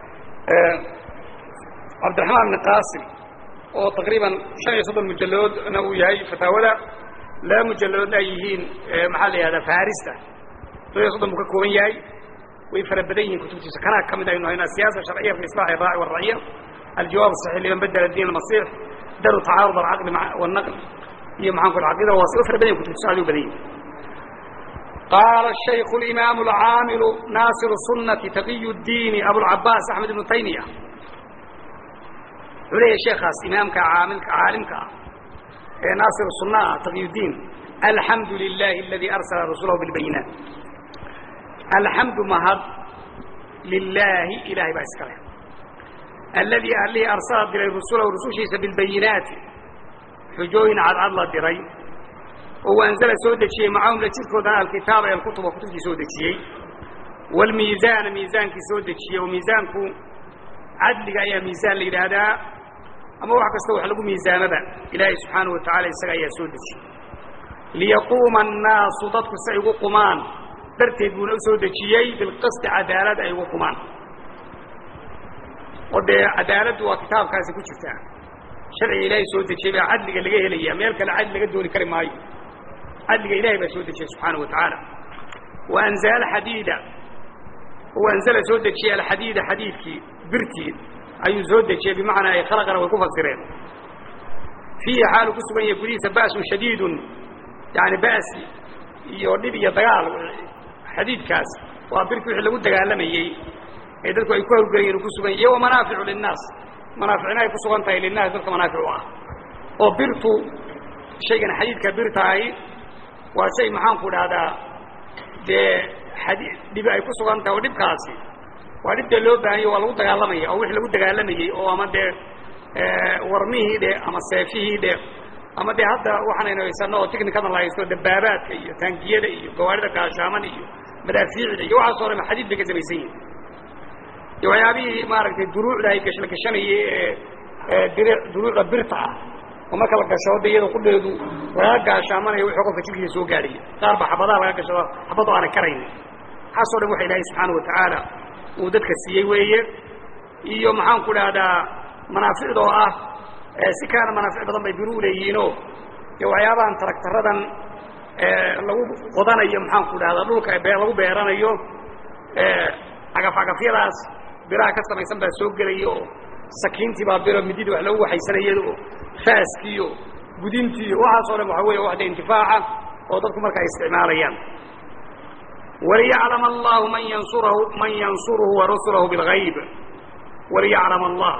cabdiraxmaan ibn qaasim oo taqriiban shan iyo soddon mujalladoodna uu yahay fataawada laba mujalladoodna ay yihiin maxaa la yihahdaa farista soddon iyo soddon buu ka kooban yahay way fara badan yihiin kutubtiisa kanaa ka mid aynu haynaa siyaasa sharciya fi islax iraaci waraciya aljawaab asaxiix liman badela diin almasix daru tacaarud alcaqli wannaql iyo maxaan ku aqida waasi way fara badan yihin kutubtiisa aad u badan yihin qaala shaykhu اlimaamu alcaamilu naasiru sunati taqiy اdiini abulcabaas axmed ibnu taymiya wuxuu leeyahy sheekaas imaamka caamilka caalimka ah ee naasir sunna ah taqiy diin alxamdu lilahi aladi arsala rasulahu bilbayinaat alxamdu mahad lilaahi ilahay baa iska leh alladii allihii arsala diray rusulahu rusushiisa bilbayinaati xujooyin cadcad la diray oo anzala soo dejiyey macahum la jirkoodana alkitaaba ee alkutuba kutubtii soo dejiyey waalmiizaana miisaankii soo dejiyey oo miisaanku cadliga ayaa miisaan la yidhaahdaa ama wax kasta wax lagu miisaamaba ilaahay subxaanahu watacala isaga ayaa soo dejiyey liyaquuma annaasu dadku si ay ugu qumaan darteed buuna u soo dejiyey bilqisti cadaalad ay ugu qumaan oo dee cadaaladdu waa kitaabkaasi ku jirtaa sharciga ilaahay soo dejiyey baa cadliga laga helaya meel kale cadli laga dooni kari maayo cadliga ilahay baa soo dejiyey subxaanahu wa tacaala wa anzala alxadiida u anzala soo dejiyey alxadiida xadiidkii birtii ayuu soo dejiyey bimacnaa ay khalaqana way ku fasireen fiihi xaalu ku sugan yahay gudihiisa ba'sun shadiidun yani ba'si iyo dhib iyo dagaal xadiidkaas waa birki wixii lagu dagaalamayey ee dadku ay ku hawlgelayeen ku sugan yahy iyo wamanaaficu linnaas manaaficina ay ku sugan tahay linnaas dadka manaafic u ah oo birtu shaygan xadiidka birtahay waa shay maxaanku dhahdaa dee xadi dhibi ay ku sugan tahay oo dhibkaasi waa dhibtee loo baahanya waa lagu dagaalamaya oo wixii lagu dagaalamayey oo ama dee warmihii dhe ama seefihii dhe ama dee hadda waxaanaynu haysano oo technikadan la haysto dabaabaadka iyo taangiyada iyo gawaarida gaashaaman iyo madaafiicda iyo waxaasoo dhan xadiid bay ka samaysan yihin iyo waxyaabihii maaragtay duruucda ay gash la gashanayay ee dir duruucda birta ah oo marka la gashado de iyada qudheedu laga gaashaamanayo wixii qofka jirkiisa soo gaadhaya qaar ba xabadaha laga gashado xabad oo aanay karaynin waxaasoo dhan waxa ilaahay subxaana watacaala uu dadka siiyey weeye iyo maxaan ku dhahdaa manaaficda oo ah si kaana manaafic badan bay biru uleeyihiinoo iyo waxyaabahan taragtaradan lagu qodanayo maxaan ku dhahdaa dhulka bee lagu beeranayo cagaf cagafyadaas biraha ka samaysan baa soo gelaya oo sakiintii baa biro mididii wax lagu waxaysanayay oo faaskiiyo gudintiiyo waxaasoo dhan waxa weya waxda intifaaca oo dadku marka ay isticmaalayaan waliyaclama allahu man yansurahu man yansuruhu warusulahu bilgayb waliyaclama allah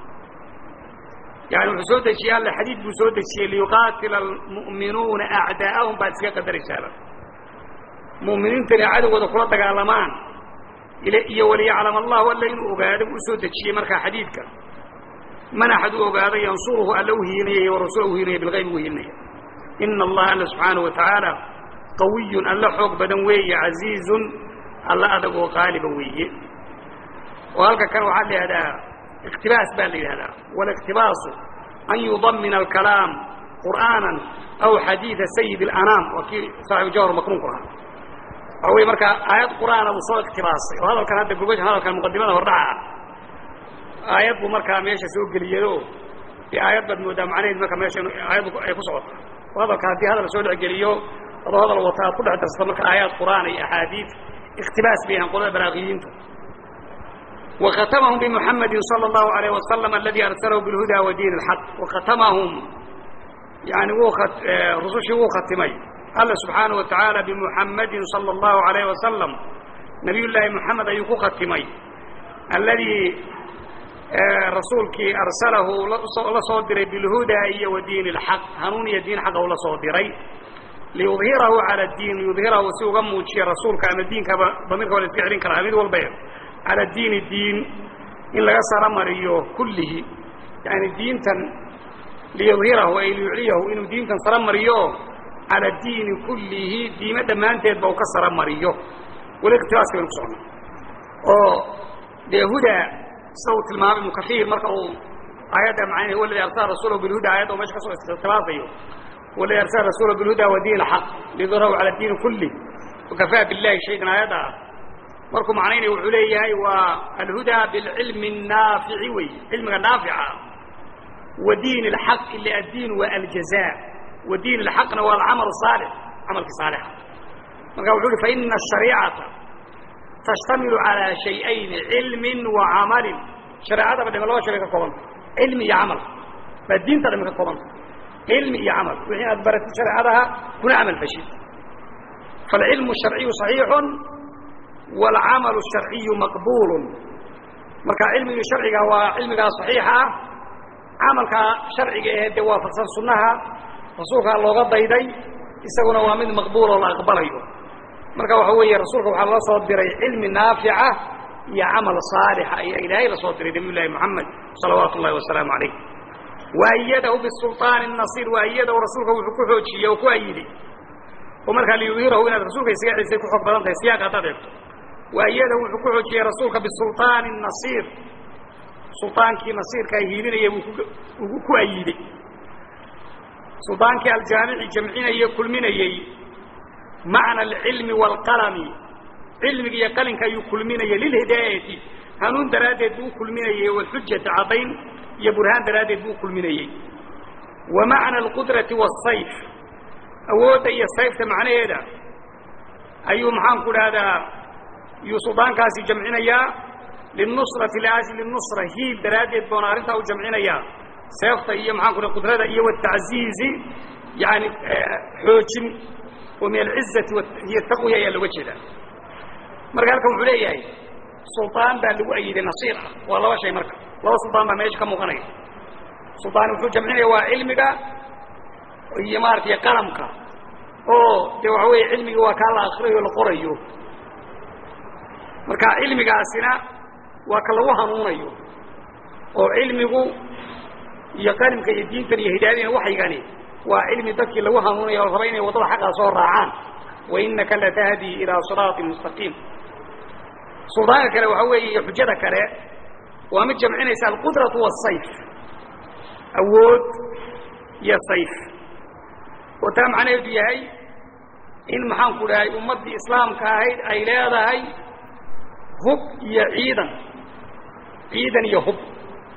yani wuxuu soo dejiyey alle xadiid buu soo dejiyey liyuqaatila almu'minuuna acdaa'ahum baad iska qadaraysaaba mu'miniintana cadowgooda kula dagaalamaan iyo waliyaclama allahu alla inuu ogaado u soo dejiyey markaa xadiidka man axad u ogaado yansuruhu alla u hiilinaya warasuula u hiilinaya bilgayb ugu hiilinaya ina allaha alla subxaanahu wa tacaala qawiyun alla xoog badan weeye casiizun alla adag oo qaaliba weeye oo halka kan waxaa la yihahdaa اktibaas baa la yidhahdaa wالاktibaasu an yudamina الكalaam qur'aana aw xadiiثa sayid الأnaam waa kii saaxibu jawhar makruunku ahaa waxa wey markaa aayad qur'aana buu soo iktibaasay oo hadalkan hadda gurgashan hadalkan muqadimada hordhaca ah aayad buu markaa meesha soo geliyado dee aayad baad moodaa macnaheed marka meesha aayad ay ku socota oo hadalka haddii hadal soo dhexgeliyo adoo hadal wata aad ku dhex darsato marka aayaad qur'aan iyo axaadiid اktibaas bay yahaan qolada baraaqiyiintu وختمهم بمحمد صلى الله عليه وسلم الذي أرسله بالهدى ودين الحق وختمهم يعني وخت رسوشي وختمي الله سبحانه وتعالى بمحمد صلى الله عليه وسلم نبي الله محمد أيكو ختمي الذي رسولك أرسله لصدري بالهدى ودين الحق هنون دين حق ولا صدري ليظهره على الدين ليظهره سوى موجي رسولك أن الدين ضميرك ولا تقعدين كراميد والبيض على الدين الدين إن لغا سرمريو كله يعني الدين تن ليظهره أي ليعليه إنه دين تن سرمريو على الدين كله دين دمان تيد بوك سرمريو والاقتراس كما نقصون أو ده هدى صوت المعامل المكثير مركعوا آيات معاني هو الذي أرسل رسوله بالهدى آيات وماشي قصوا استغتراضيه والذي أرسل رسوله بالهدى ودين الحق ليظهره على الدين كله wakafaa billahi shaydan aayadda ah markuu macnaynaya wuxuu leeyahay waa alhudaa bilcilmi الnaafici wey cilmiga naafica wa diin اlxaqi le addiin waa aljaza wa diin اlxaqna waa alcamal الصaalix camalkii saalixa marka wuxu uhi faina الشhariicata tashtamilu calىa shayئayni cilmi wa camalin shareecadaba dhime laba shay bay ka koobanta cilmi iyo camal baa diinta dhame ka koobanta cilmi iyo camal wixii aad baratid shareecadaha kuna camal fashid faاlcilmu الsharciyu صaxiixu wاlcamalu الsharciyu maqbulu marka cilmigii sharciga waa cilmigaa صaxiixa ah camalkaa sharciga ahe dee waafaqsan sunnaha rasuulkaa looga dayday isaguna waa mid maqbuul oo la aqbalayo marka waxa weeye rasuulka waxaa loo soo diray cilmi naafica iyo camal saalixa ayaa ilaahay la soo diray nabiy llaahi moxamed salawaatu ullahi wasalaamu calayh waayadahu bisulطaani nasiir waayadahu rasuulka wuxuu ku xoojiyey oo ku ayiday oo markaa liyudhirahu inaad rasuulka isaga cisay ku xoog badan tahay siyaaqa haddaad eegto waayadahu wuxuu ku xoojiyey rasuulka bisulطaani nasiir sulطaankii nasiirkaa hiilinaya buu ku ayiday sulطaankii aljaamici jamcinaya kulminayey macna alcilmi wاlqalami cilmiga iyo qalinka ayuu kulminayay lilhidaayati hanuun daraaddeed buu u kulminayey wاlxujati caddayn iyo burhaan daraaddeed buu u kulminayey wa macna alqudrati wالsayf awoodda iyo sayfta macnaheeda ayuu maxaanku dhahdaa yuu suldaankaasi jamcinayaa linusrati liajli nusra hiil daraaddeed boona arrintaa u jamcinayaa seefta iyo maxaanku dhaha qudrada iyo wاtacziizi yani xoojin oo min alcizati hiyo taqwiya ayaa looga jeedaa marka halkan wuxuu leeyahay suldaan baa lagu ayiday nasiir ah waa laba shay marka laba suldaan baa meesha ka muuqanaya suldaan wuxuu jamcinaya waa cilmiga iyo maaratay qalamka oo dee waxa weeye cilmigi waa kaa la akrinayo la qorayo marka cilmigaasina waa ka lagu hanuunayo oo cilmigu iyo qalimka iyo diintan iyo hidaayadina waxaygani waa cilmi dadkii lagu hanuunayo o raba inay waddada xaqaa soo raacaan wa inaka latahdi ilaa siraaطin mustaqiim suldaanka kale waxa weeye iyo xujada kale waa mid jamcinaysa alqudratu waالsayf awood iyo sayf oo taa macnaheedu yahay in maxaanku dhahay ummaddii islaamka ahayd ay leedahay hub iyo ciidan ciidan iyo hub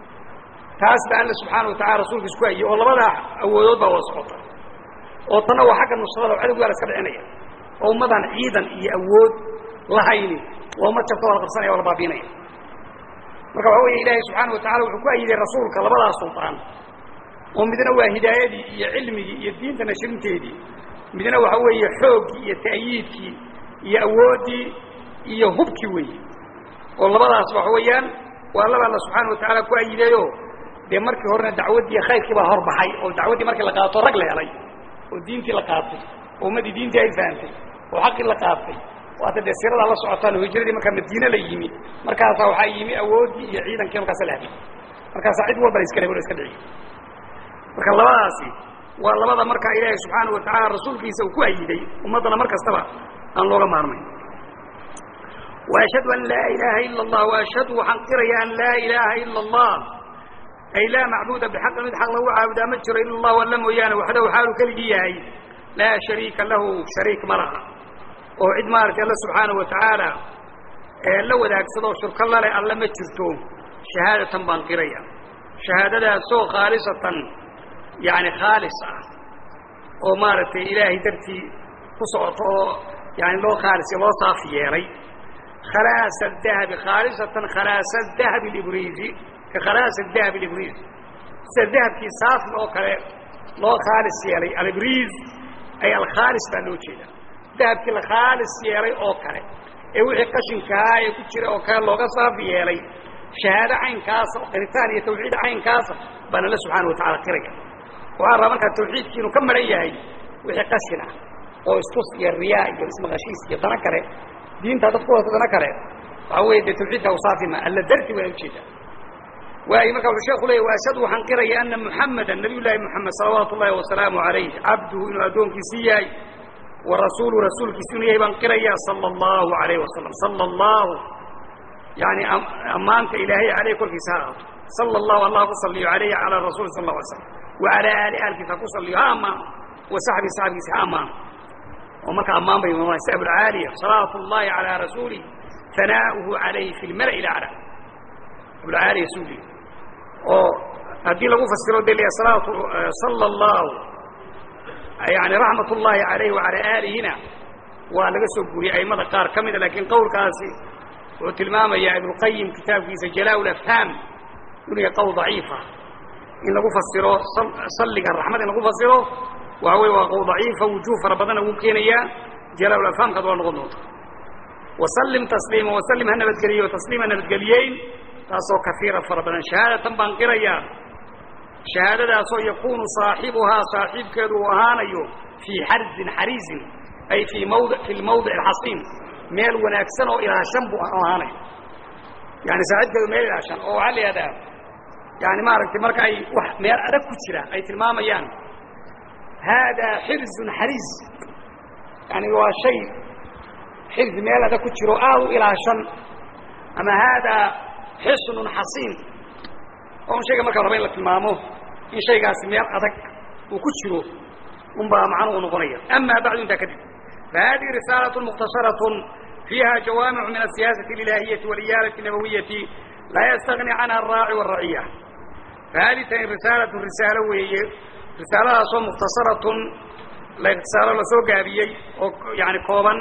taas ba alla subxaana watacala rasuulkiis ku hayey oo labadaa awoodood baa wada socota oo tanna waa xagga nusrada oo cadowgaa la iska dhicinaya oo ummadaan ciidan iyo awood lahayni waa ummad jabta waa la qabsanaya waa la baabiinaya marka waxa weeye ilaahay subxaana watacala wuxuu ku ayiday rasuulka labadaas sultaan oo midna waa hidaayadii iyo cilmigii iyo diinta nashrinteedii midna waxa weeye xooggii iyo ta'yiidkii iyo awooddii iyo hubkii weeye oo labadaas waxa weeyaan waa laba alla subxaana watacala ku ayidayo dee markii horena dacwaddii khayrkii baa hor baxay oo dacwaddii markii la qaato rag la helay oo diintii la qaatay oo ummaddii diintii ay fahamtay oo xaqii la qaatay waata dee siradaa la socotaan oo hijradii markaa madiine la yimi markaasaa waxaa yimi awooddii iyo ciidankii markaasa la hadiyey markaasaa cid walba la iska lebo la iska dhiciy marka labadaasi waa labada markaa ilaahay subxaana wa tacaala rasuulkiisa uu ku ayiday ummaddana mar kastaba aan looga maarmayn وأشhهadu an laa ilaha ilا الlah وأشhهadu waxaan qiraya an laa ilaha ilا الlah ay laa macbuda bxaqin mid xaq lagu caabudaa ma jiro ila اllah alla mooyaane waxdahu xaalu keligii yahay laa shariika lahu shariik ma laha oo cid maaragtay alla subxaanaه wa tacaala ee la wadaagsadoo shurko lale alle ma jirto shahaadatan baan qiraya shahaadadaasoo khaalisatan yani khaalis ah oo maaragtay ilaahay dartii ku socoto oo yani loo khaalis loo saaf yeelay khalaasa dahabi khaalisatan khalaasa dahabi libriisi ka khalaasa dahabi libriis sida dahabkii saafi oo kale loo khaalis yeelay alibriis ay alkhaalis baa loo jeeda dahabkii la khaalis yeelay oo kale ee wixii qashinkaa ee ku jira oo kale looga saafi yeelay shahaado caynkaasa oo qiritaan iyo tawxiid caynkaasa baan alla subxaana watacala qiraya waxaa rabaa markaa tawxiidkii inuu ka maran yahay wixii qashin ah oo istus iyo riyaa iyo ismaqashiis iyo dana kale diinta dad ku wata dana kale waxaa weeye dee tawxiidka usaafima alla darti waa ujeeda waayo marka wuxuu sheeku leeyay waashhadu waxaan qiraya ana muxameda nabiy llaahi moxamed salawaatu ullahi wasalaamu calayh cabduhu inuu addoonkiisii yahay wa rasuulu rasuulkiisi inuu yahay baan qiraya sala allahu alayh wasalam sala allahu yani ammaanta ilaahay aleyh korkiisa ha aato sala allahu allah ku saliyo alayhi calaa rasuuli sal la alay slam wa alaa aali aalkiisa ha ku saliyo ha ammaano wa saxbii saxabkiisa ha ammaano oo marka ammaan bay imaamaya si abulcaaliya salawaatu ullahi calaa rasuulih hanaa'uhu calayhi fi lmala'i lacla abulcaaliya suuli oo haddii lagu fasiro de liya salaatu sala allahu yani raxmat ullahi calayhi wacalaa aalihina waa laga soo guuriyey aimada qaar ka mida lakiin qowlkaasi wuxuu tilmaamayaa ibnuqayim kitaabkiisa jalaa lafhaam inuu yahay qowl daciifa in lagu fasiro salliga raxmad in lagu fasiro waxa wey waa qowl daciifa wujuh fara badana wuu keenayaa jalaa lafhaamkaad waa noqon doonta wasallim tasliima wasallim ha nabadgeliyo tasliima nabadgeliyeyn taasoo kafiira fara badan shahaadatan baan qirayaa shahaadadaasoo yakunu saaxibuhaa saaxiibkeedu uu ahaanayo fii xarzin xariizin ay fii mawd fi lmawdic alxasiin meel wanaagsan oo ilaashan buu ahaanayo yani saaxiibkeedu meel ilaashan oo waxaa la yihahdaa yani maaragtay marka ay wax meel adag ku jira ay tilmaamayaan haadaa xirzun xariiz yani waa shay xirzi meel adag ku jiro aada u ilaashan ama haadaa xisnun xasiin oo shayga marka raba in la tilmaamo in shaygaasi meel adag uu ku jiro un baa macnuhu noqonaya ama bacdu intaa kadib fahadihi risaalat mukhtasarat fiiha jawaamicu min asiyaasati اlilahiyati waliyaalati nabawiyati laa yastagni canha araaci waraciya fahadi tani risaalatu risaalo weeye risaaladaasoo mukhtasaratun risaalo lasoo gaabiyey oo yani kooban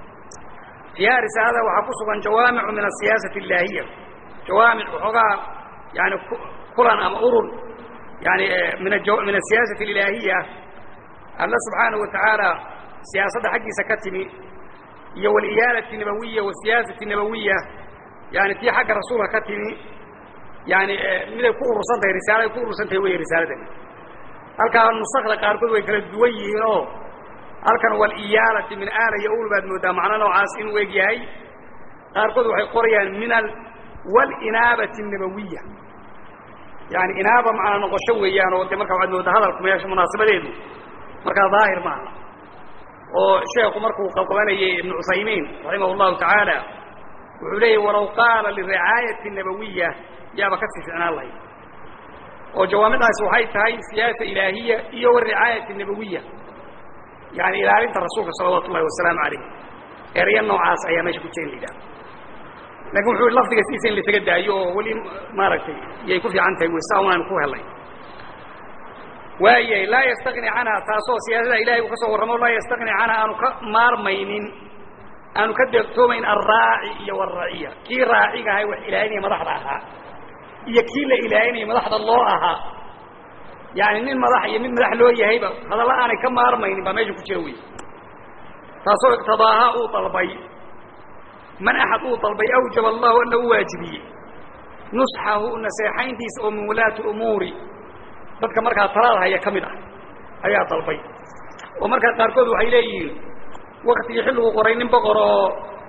fiiha risaalada waxaa ku sugan jawaamicu min asiyaasati اllahiya jawaamic waxoogaa yani kulan ama urur yani min min asiyaasati alilaahiya alla subxaanahu watacaala siyaasadda xaggiisa ka timi iyo waliyaalati nabawiya wasiyaasati nabawiya yani tii xagga rasuulka ka timi yani miday ku urursan tahay risaaladay ku urursan tahay wey risaaladani halkaa nusakda qaarkood way kala duwan yihiin oo halkan waliyaalati min aala iyo ul baad moodaa macno noocaas inuu eg yahay qaarkood waxay qorayaan min walinaabati nabawiya yani inaaba macnaa noqosho weeyaan oo de marka waxaad moodaa hadalku meesha munaasabadeedu markaa daahir maaha oo sheekhu markuu qabqabanayay ibnu cuthaymiin raximah llahu tacaala wuxuu leeyahy walaw qaala liricaayati nabawiya yaaba kasii ficnaan lahayd oo jawaamidaasi waxay tahay siyaasa ilaahiya iyo waricaayati nabawiya yani ilaalinta rasuulka salawaatu ullahi wasalaamu calayh erya noocaas ayaa meesha ku jira in la yidhaha lakin wuxuu lafdiga sidiisa in laisaga daayo oo weli maaragtay yay ku fiican tahay saa un aynu ku helnay waayay laa yastagni canha taasoo siyaasada ilahay uu ka soo warramo laa yastagni canha aanu ka maarmaynin aanu ka deeqtoomayn alraaci iyo waraciya kii raaciga ahay wax ilaalinaya madaxda ahaa iyo kii la ilaalinaya madaxda loo ahaa yani nin madax iyo mid madax loo yahayba hadalla aanay ka maarmaynin baa meesha ku jira wey taasoo iqtidaaha uu dalbay man axad uu dalbay awjaba allahu alla u waajibiyey nusxahu naseexayntiisa oo min wulaati umuuri dadka markaa talaada haya ka mid ah ayaa dalbay oo markaa qaarkood waxay leeyihiin waktigii xilligu qoray nin boqor oo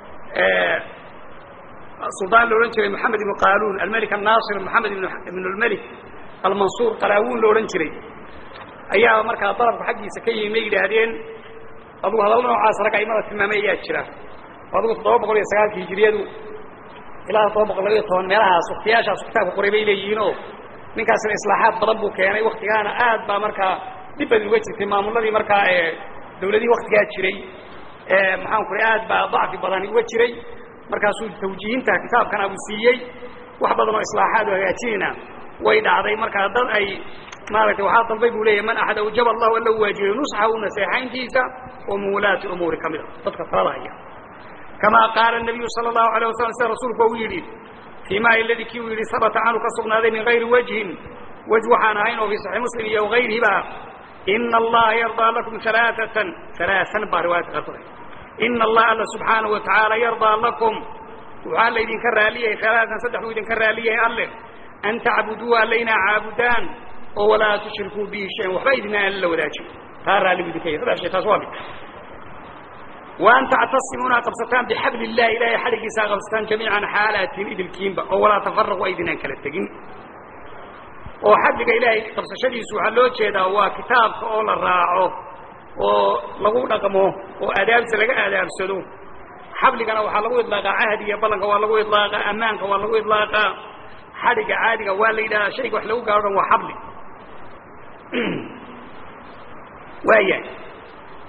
suldaan la odhan jiray moxamed ibnu qaaluun almelik annaasir moxamed ibn lmelik almansuur qalaawuun la odhan jiray ayaa markaa dalabka xaggiisa ka yimi may yidhaahdeen adugu hadallo noocaas rag aimada tilmaamay ayaa jira adigu toddoba boqol iyo sagaalka hijiriyadu ilaa toddoba boqol labayo toban meelahaas waktiyaashaas kitaabka qoray bay leeyihiinoo ninkaasina islaaxaad badan buu keenay waktigaana aad baa markaa dhib badi uga jirtay maamuladii markaa dawladihii waktigaa jiray maxaan ku ray aad baa dacfi badani uga jiray markaasuu tawjiihinta kitaabkana uu siiyey wax badan oo islaaxaad oo hagaajinayna way dhacday markaa dad ay maaragtay waxaa dalbay buu leeyahy man axad awjaba allahu alla u waajibay nusxahu naseexayntiisa oo min wulaati umuuri ka mid a dadka talada haya kamaa qaala nabiyu sala allahu alayh wasalam sida rasuulku u yidhi fii ma iladii kii uu yidhi habata canhu ka sugnaaday min gayri wajhin wej waxaan ahayn oo fii saxii muslim iyo gayrihiba ina allaha yardaa lakum alaaatan alaaan baa riwaayadka qaarkood ina allaha alla subxaanahu watacaala yardaa lakum waxaa laydinka raaliyahay alaaan saddex buu idinka raaliyahay alle an tacbuduu alle inaa caabudaan oo walaa tushrikuu bihi shayan waxba idina aan la wadaajin taa raalli buu idinka yahay saddex shay taas waa mid وأn تctasimuu inaad qabsataan bxabl الlahi ilahay xadhigiisa ad qabsataan jamiiعan xaalatin idilkiinba oo walaa تafaraqu aydinaan kala tegin oo xadliga ilaahay qabsashadiisu waxaa loo jeedaa waa kitaabka oo la raaco oo lagu dhaqmo oo adaabsa laga adaabsado xabligana waxaa lagu iطlaaqaa cahdiga ballanka waa lagu iطlaaqaa amaanka waa lagu iطlaaqaa xadhiga caadiga waa la yidhahdaa shayga wax lagu gaaro dhan waa xabli waaya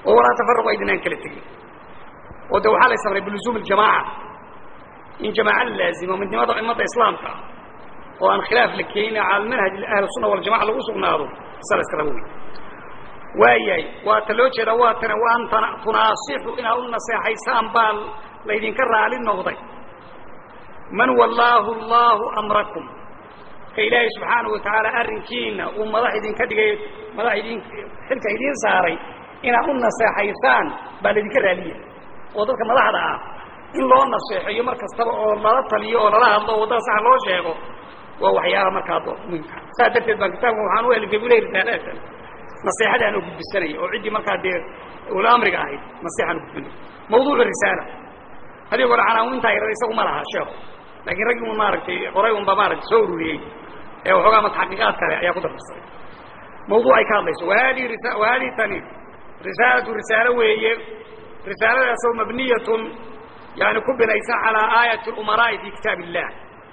oo walaa tafaraqu aydinaan kala tegin oo de waxaa la samray bilusuum aljamaaca in jamaaca la laazimo midnimada ummadda islaamka ah oo aan khilaaf la keenin cala manhaj ahlusunna waljamaca lagu sugnaado isa la iska rabo wey waayahay waa ta loo jeedaa waa tana waan tunaasixu inaad u naseexaysaan baa laydinka raali noqday man wallaahu allahu amrakum ka ilaahay subxaanahu watacaala arrinkiina uu madax idinka dhigay madax idin xilka idiin saaray inaad u naseexaysaan baa laydinka raaliya oo dadka madaxda ah in loo naseexeeyo mar kastaba oo lala taliyo oo lala hadlo oo waddada saxa loo sheego waa waxyaaba markaa muhimka saas darteed baan kitaabka waxaan u helifay buu lehi risaaladaatan naseexadaan oo gudbisanaya oo ciddii markaa dee ula amriga ahayd naseexaan u gudbinay mawduucu risaala haddii hore canaawintaa yar isagu ma laha sheekhu laakiin raggii un maaragtay qoray unba maaragtay soo ururiyey ee waxoogaa mataxaqiiqaad kale ayaa ku dardarsaday mawduucay ka hadlayso wahadihi risa wahadihi tani risaalatu risaalo weeye risaaladaasoo mabniyatun yani ku binaysan calaa aayati اlumaraa'i fi kitaab illah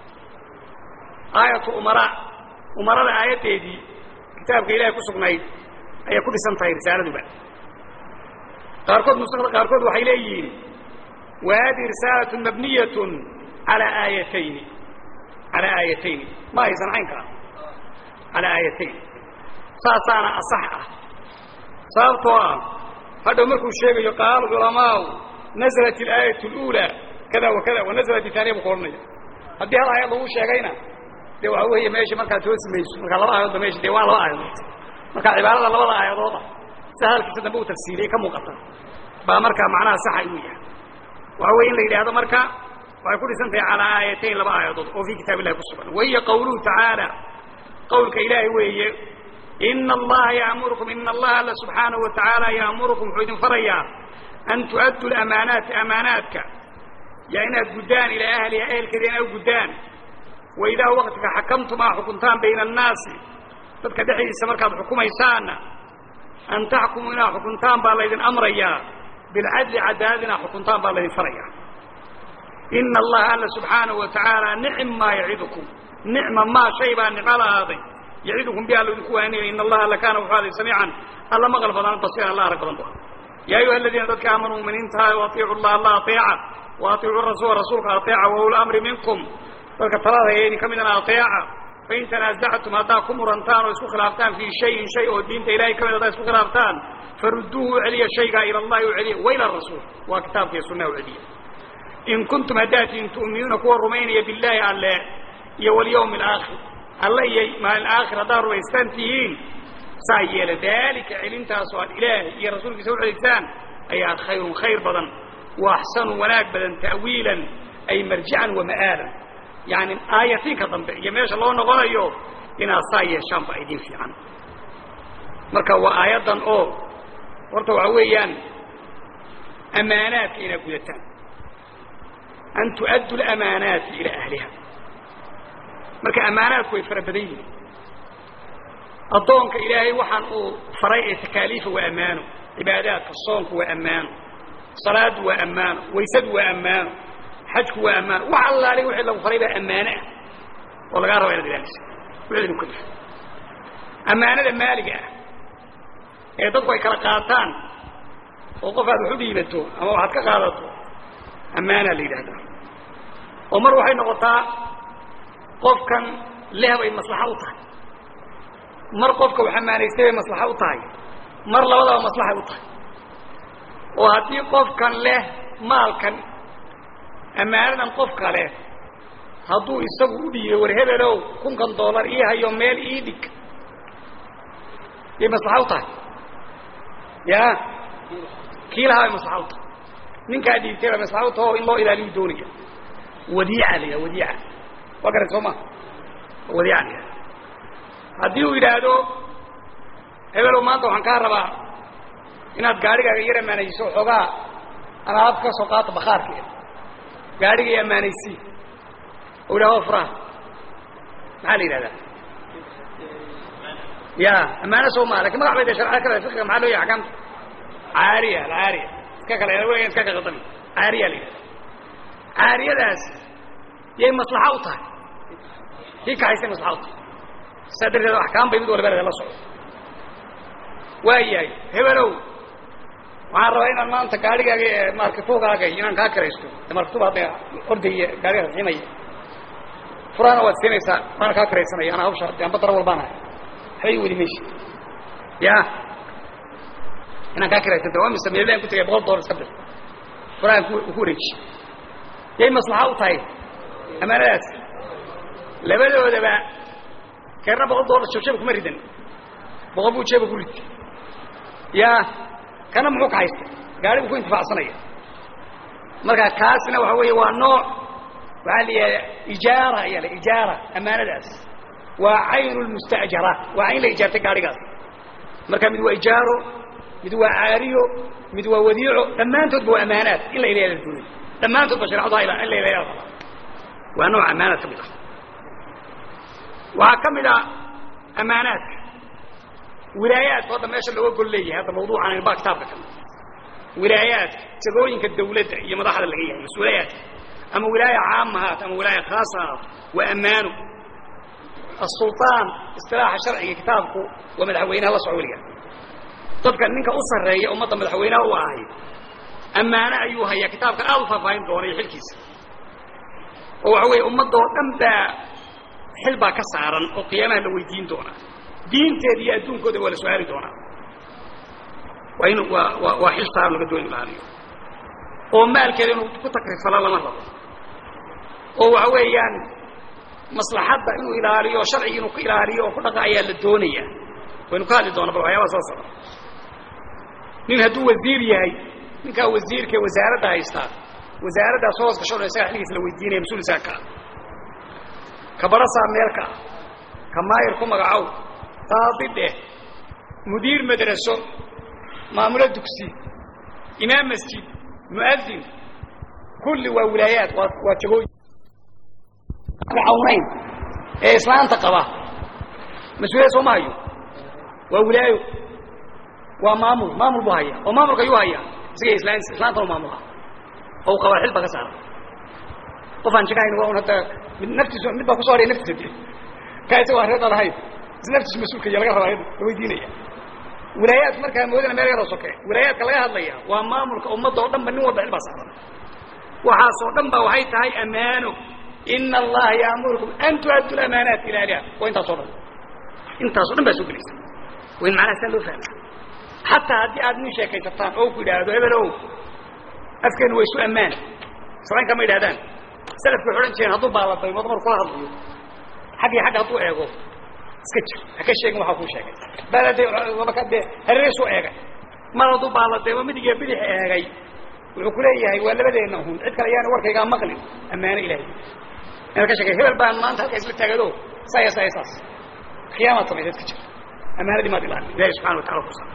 aayat umaraa umarada aayaddeedii kitaabka ilahay ku sugnayd ayay ku dhisan tahay risaaladuba qaarkood nusakda qaarkood waxay leeyihiin wa hadihi risaalatun mabniyatun calaa aayatayni calaa aayatayni ma aysan caynkaa calaa aayatayn saasaana asax ah sababtoo ah hadhow markuu sheegayo qaala culamaau naزlat اlaayat اlأulى kada wa kada wanaزlat itaaniya bu ku odhanaya haddii hal aayad lagu sheegayna de waxa weeye meesha markaad toosi mayso markaa laba aayadoodba mesha de waa laba aayadood marka cibaarada labada aayadooda si hadalkiisa dambe u tafsiiriyey ka muuqata baa markaa macnaha saxa inuu yahay waxa weye in la yidhaahdo marka waxay ku dhisan tahay calaa aayatayn laba aayadood oo fii kitaab illahi ku sugan wahiya qawluhu tacaala qawlka ilaahay weeye ina allaha yaamurukum ina allaha alla subxaanahu watacaala yaamurukum wuxuu idin farayaa an tu'addu lamaanaati amaanaadka yaa inaad guddaan ilaa ahliha ehelkeeda inaad u guddaan wa idaa waktiga xakamtum aa xukuntaan bayna annaasi dadka dhexdiisa markaad xukumaysaanna an taxkumuu inaad xukuntaan baa laydin amrayaa bilcadli cadaalad inaad xukuntaan baa laydin farayaa ina allaha alla subxaanahu wa tacaala nicm maa yacidukum nicma maa shay baa nicmo lahaaday yacidukum bi alla idinku waaninayo ina allaha alla kaana wuxuu aday samiican alla maqal badan basiiran alla arag badan bu yaa ayuha aladiina dadka aamanuu muminiintaha atiicu llah alla aeeca wa atiicu rasuula rasuulka aeeca wa uli amri minkum dadka talada haya idin ka midana aeeca fain tanaasactum haddaad ku murantaan oo isku khilaaftaan fii shayin shay oo diinta ilahay ka mid haddaad isku khilaaftaan farudduuhu u celiya shaygaa ila allahi u celiya wa ila rasuul waa kitaabka iyo sunnaha u celiya in kuntum haddaatiin tu'minuuna kuwa rumaynaya billaahi alle iyo walyawmi alaakhir alle iyo maalin aakhir haddaad rumaystaan tihiin saa yeela daalika celintaasoo aad ilaahay iyo rasuulkiisa u celiysaan ayaa khayrun khayr badan wa axsanu wanaag badan ta'wiilan ay marjican wa ma'aalan yani aayatiinka dambe iyo meesha loo noqonayo inaad saa yeeshaan ba idin fiican marka waa aayaddan oo horta waxa weeyaan amaanaadka inaad gudataan an tu'addu lamaanaati ilaa ahliha marka amaanaadku way fara badan yihiin addoonka ilaahay waxaan uu faray ee takaaliifa waa ammaano cibaadaadka soonku waa ammaano salaaddu waa ammaano waysadu waa ammaano xajku waa ammaano wax allaale wixii lagu faray baa ammaano ah oo lagaa raba inaad ilaalisa wixii idinku kalifa ammaanada maaliga ah ee dadku ay kala qaataan oo qof aad wax u dhiibato ama waxaad ka qaadato ammaanaa la yidhaahdaa oo mar waxay noqotaa qofkan leh bay maslaxa u tahay mar qofka wax ammaanaystay bay maslaxa u tahay mar labadaba maslaxay u tahay oo haddii qofkan leh maalkan ammaanadan qofka leh hadduu isagu u dhiibo war hebelow kunkan dollar ii hayo meel ii dhig yay maslaxa u tahay ya kii lahaa bay maslaxa u tahay ninkaa dhiibtay baa maslaxa u taha oo in loo ilaaliyu doonaya wadiica la yidhaha wadiica waa garan soo ma wadiica la yidhaha haddii uu yidhaahdo hebelow maanta waxaan kaa rabaa inaad gaarigaaga yar ammaanayso xoogaa alaab ka soo qaata bakhaarkeeda gaarigay ammaanaysii oo yidhahdo furaha maxaa la yidhahdaa ya ammaano soo maa lakin magax bay de sharcada kale fiqiga maxaa loo yahay axkaamta caariya alcaariya iska kale weligan iska kaqadami caariya la yidhahda caariyadaas yay maslaxa u tahay kii kaxaysay maslaxa u tahay saa darteed axkaam bay mid walba la socdo waa yahay hebelow waxaan rabaa inaan maanta gaarigaaga markatuugaaga inaan kaa kiraysto markatuub hadda ordaya gaariga raximaya furaana waad siinaysaa waana kaa kiraysanaya anaa hawsha amba dara walbaanahay waxbay weli meshi ya inaan kaa kiraysanta waa mise meelaan ku tagay boqol dollar iska bir furahan ku ku wareeji yay maslaxa u tahay amaanadaas labadoodaba keerna boqol dollar jabjaba kuma ridan boqol buu jeeba ku rid ya kana muxuu ka haysta gaarigu ku intifacsanaya marka kaasna waxa weeye waa nooc waxaa la yidhaha ijaara ayaa la ijaara amaanadaas waa caynu lmustajara waa cayn la ijaartay gaarigaas marka mid waa ijaaro mid waa caariyo mid waa wadiico dhammaantoodba waa amaanaad in la ilaha la doonay dhammaantoodba sharecadu in la ilaha la waa nooc amaanaad ka mid ah waxaa ka mid ah amaanaadka wilaayaadka hadda meesha looga gol leeyahay hadda mawduucan ba kitaabka kan wilaayaadka jagooyinka dawladda iyo madaxda laga yahay mas-uuliyaadka ama wilaaya caama haat ama wilaaya khaasa haat waa ammaano asulطaan isilaaxa sharciga kitaabku waa madaxweynaha la soco weliga dadka ninka u sarreeya ummadda madaxweynaha u ahay ammaano ayuu hayaa kitaabka aad u faahfaahin doona iyo xilkiisa oo waxa weeye ummadoo dhan baa xil baa ka saaran oo qiyaamaha la weydiin doonaa diinteeda iyo adduunkooda waa la su-aali doonaa waa in waa waa waa xil saaran laga dooni ilaaliyo oo maalkeeda inuu ku takrifalo lama rabo oo waxa weeyaan maslaxadda inuu ilaaliyo o sharciga inuu ku ilaaliyo oo ku dhaqa ayaa la doonaya waynu ka hadli doona bal waxyaabaha soo socda nin hadduu wasiir yahay ninkaa wasiirka wasaaradda haystaa wasaaraddaas hoos gasho dhan isaga xilgiis la weydiinaya mas-uul isaga kaa ka barasaa meel ka ah ka maayir ku magacow qaadi dheh mudiir madraso maamulo dugsi imaam masjid mu'adin kulli waa wilaayaad waa waa jagooyin cawnayn ee islaanta qaba mas-uuliyad soo ma hayo waa wilaayo waa maamul maamul buu haya oo maamulka ayuu haya isaga islaan islaantanu maamula oo qabaa xil ba ka saara qof aan jagahayn waa un hadda mid naftiisu mid baa kusoo hadhaya naftiisa de kaa isaga waa reer dhalahayn is naftiisu mas-uulka iyo laga rabaa la weydiinaya wilaayaadku markaa moodana meel yaroo soke wilaayaadka laga hadlaya waa maamulka ummadda oo dhan ba nin walba xil baa saaran waxaasoo dhan ba waxay tahay ammaano ina allaha yaamurukum an tuaddu lamaanaat ila ahliha waa intaasoo dhan intaasoo dhan baa soo gelaysa waa in macnaha saa loo fahma xataa haddii aad nin sheekaysataan oo ku yidhaahdo hebel ow afkeenu waa isu ammaan sabayn kama yidhahdaan salafku waxay odhan jireen hadduu baaladaymo dumar kula hadlayo xag iyo xagga hadduu eego iska jir ha ka sheegin waxaa kuu sheegay baaladay maka dee hareereesu eegay mar hadduu baaladaymo midig iyo bidix eegay wuxuu ku leeyahay waa labadeenna hun cid kale ayaana warkaygaa maqlin ammaano ilahay inaad ka sheekay hebel baan maanta halkaa isla taagado saya saya saas khiyaamaad samaysaad ka jir ammaanadii maad ilaalin ilahi subxana wa tacala kusa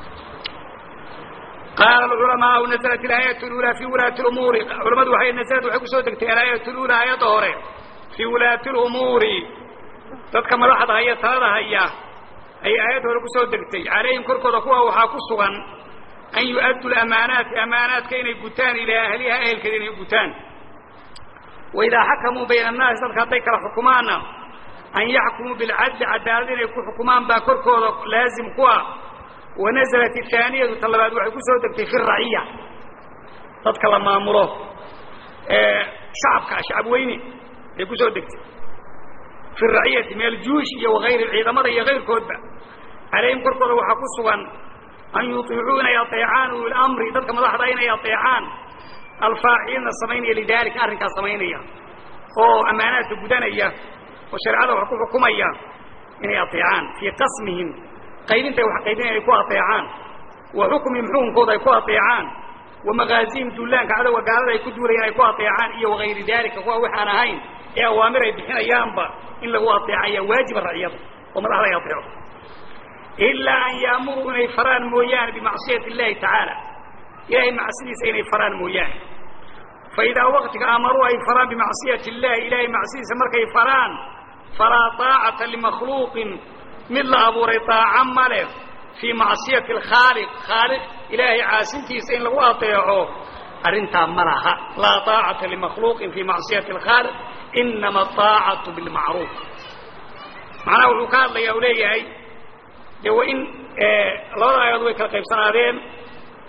qaala alculamaau naزlat ilaayat اlula fi wulaati lumuuri culamadu waay naslad waxay kusoo degtay alaayat lula aayadda hore fii wulaati lumuuri dadka madaxda haya talada haya ayay aayadda hore kusoo degtay calayhim korkooda kuwa waxaa ku sugan an yu'addu lamaanaati amaanaadka inay gutaan ilaa ahliha ehelkeeda inay gutaan waidaa xakamuu bayna annaasi dadka hadday kala xukumaanna an yaxkumuu bilcadli cadaalad inay ku xukumaan baa korkooda laazim ku ah wanaزlat الثaaniyatu ta labaad waxay ku soo degtay fi raciya dadka la maamulo ee shacabka shacab weyne ay ku soo degtay fi raciyati min aljuush iyo wagayri ciidamada iyo kayrkoodba calayhim korkooda waxaa ku sugan an yuطiicuu inay aطeecaan uli اmri dadka madaxda inay aطeecaan alfaacilna samaynaya lidalika arrinkaas samaynaya oo ammaanaadka gudanaya oo shareecada wax ku xukumaya inay aطeecaan fii qasmihim qaybintay wax qaybin ay ku aطeecaan wa xukmihim xukunkooda ay ku aطeecaan wa magaazihim duulaanka cadowga gaalada ay ku duulayaan ay ku aطeecaan iyo wagayri dalika kuwa waxaan ahayn ee awaamir ay bixinayaanba in lagu aطeecaya waajiba raciyada oo madaxda ay aطeeco ilaa an yaamuruu inay faraan mooyaane bimacsiyati اllahi tacaala ilahay macsidiisa inay faraan mooyaane faidaa waktiga amaruu ay faraan bimacsiyati اllahi ilahay macsidiisa markay faraan falaa طaacata limakhluuqin mid la abuuray طaaca male fii macsiyati اlkhaaliq khaaliq ilaahay caasintiisa in lagu aطeeco arrintaa ma laha laa طaacata limakhluuqin fii macsiyati اlkhaaliq inama طaacatu bilmacruuf macnaha wuxuu ka hadlaya u leeyahay dee waa in labada aayadood way kala qaybsanaadeen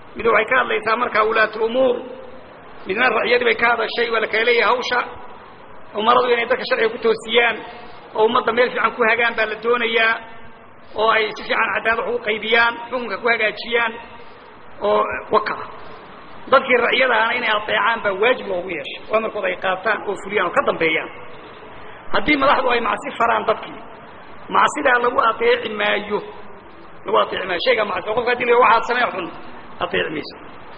mid waxay ka hadlaysaa markaa wulaatu umuur midna racyadii bay ka hadashay waa la kala leeyahay hawsha umaradu inay dadka sharciga ku toosiyaan oo ummadda meel fiican ku hagaan baa la doonayaa oo ay si fiican cadaalad wax u qaybiyaan xukunka ku hagaajiyaan oo waka dadkii racyadaana inay adeecaan baa waajib loogu yeeshay oo amarkooda ay qaataan oo fuliyaan oo ka dambeeyaan haddii madaxdu ay macsi faraan dadkii macsidaa lagu adeeci maayo lagu adeeci maayo shayga macsi qofka hadii la waxaad samee xun adeeci mayso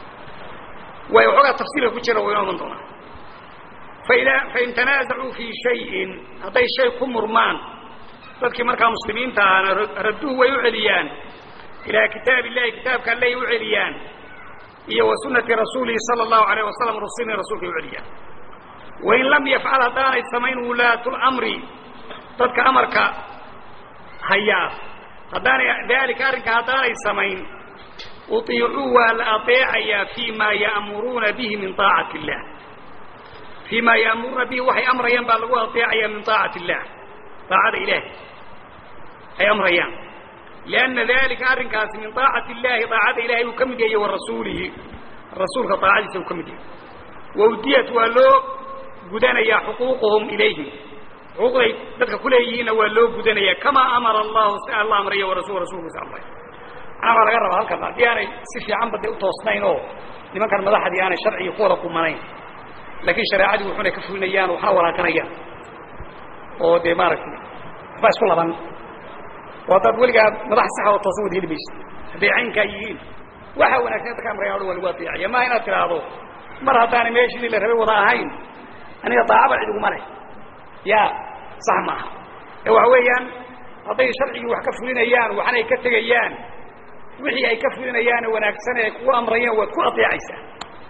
way waxoogaa tafsiirka ku jira wayna oman doonaa faida fain tanaasacuu fii shayin hadday shay ku murmaan dadkii markaa muslimiinta ahana radduhu way u celiyaan ilaa kitaab illahi kitaabka allay u celiyaan iyo wa sunati rasuulihi sala allahu alayh wasalam rusulni rasulka ay u celiyaan wain lam yafcal haddaanay samayn wulaatu lamri dadka amarka hayaa haddaanay daalika arrinka haddaanay samayn uطiicuu waa la adeecayaa fii ma ya'muruuna bihi min طaacati illah fii ma ya'muruuna bihi waxay amrayaan baa lagu adeecayaa min طaacati illah daacada ilaahi ay amrayaan lianna dalika arrinkaasi min طaacati illahi daacada ilahay uu ka mid yahay wa rasuulihi rasuulka daacadiisa uu ka mid yahay wawdiyat waa loo gudanayaa xuquuquhum ilayhim xuquuqday dadka kuleeyihiinna waa loo gudanaya kamaa amara allahu si alla amraya warasul rasulkiisa amray manaa waa laga rabaa halkan haddii aanay si fiicanba de utoosnayn oo nimankan madaxdii aanay sharcigi ku wada kumanayn laakiin shareecadii wuxunay ka fulinayaan waxna walaakanayaan oo dee maaragtay waxbaa isku laban oo haddaad weligaa madax saxa oo toosan wada heli maysa hadday caynkaa yihiin waxa wanaagsan dadka amraya o dhan waa lagu adeecaya maha inaad tidhaahdo mar haddaanay meeshii la rabay wada ahayn aniga daacaba cid iguma leh ya sax maaha ee waxa weeyaan hadday sharcigii wax ka fulinayaan waxna ay ka tegayaan wixii ay ka fulinayaane wanaagsan ee ay kugu amrayeen waad ku adeecaysaa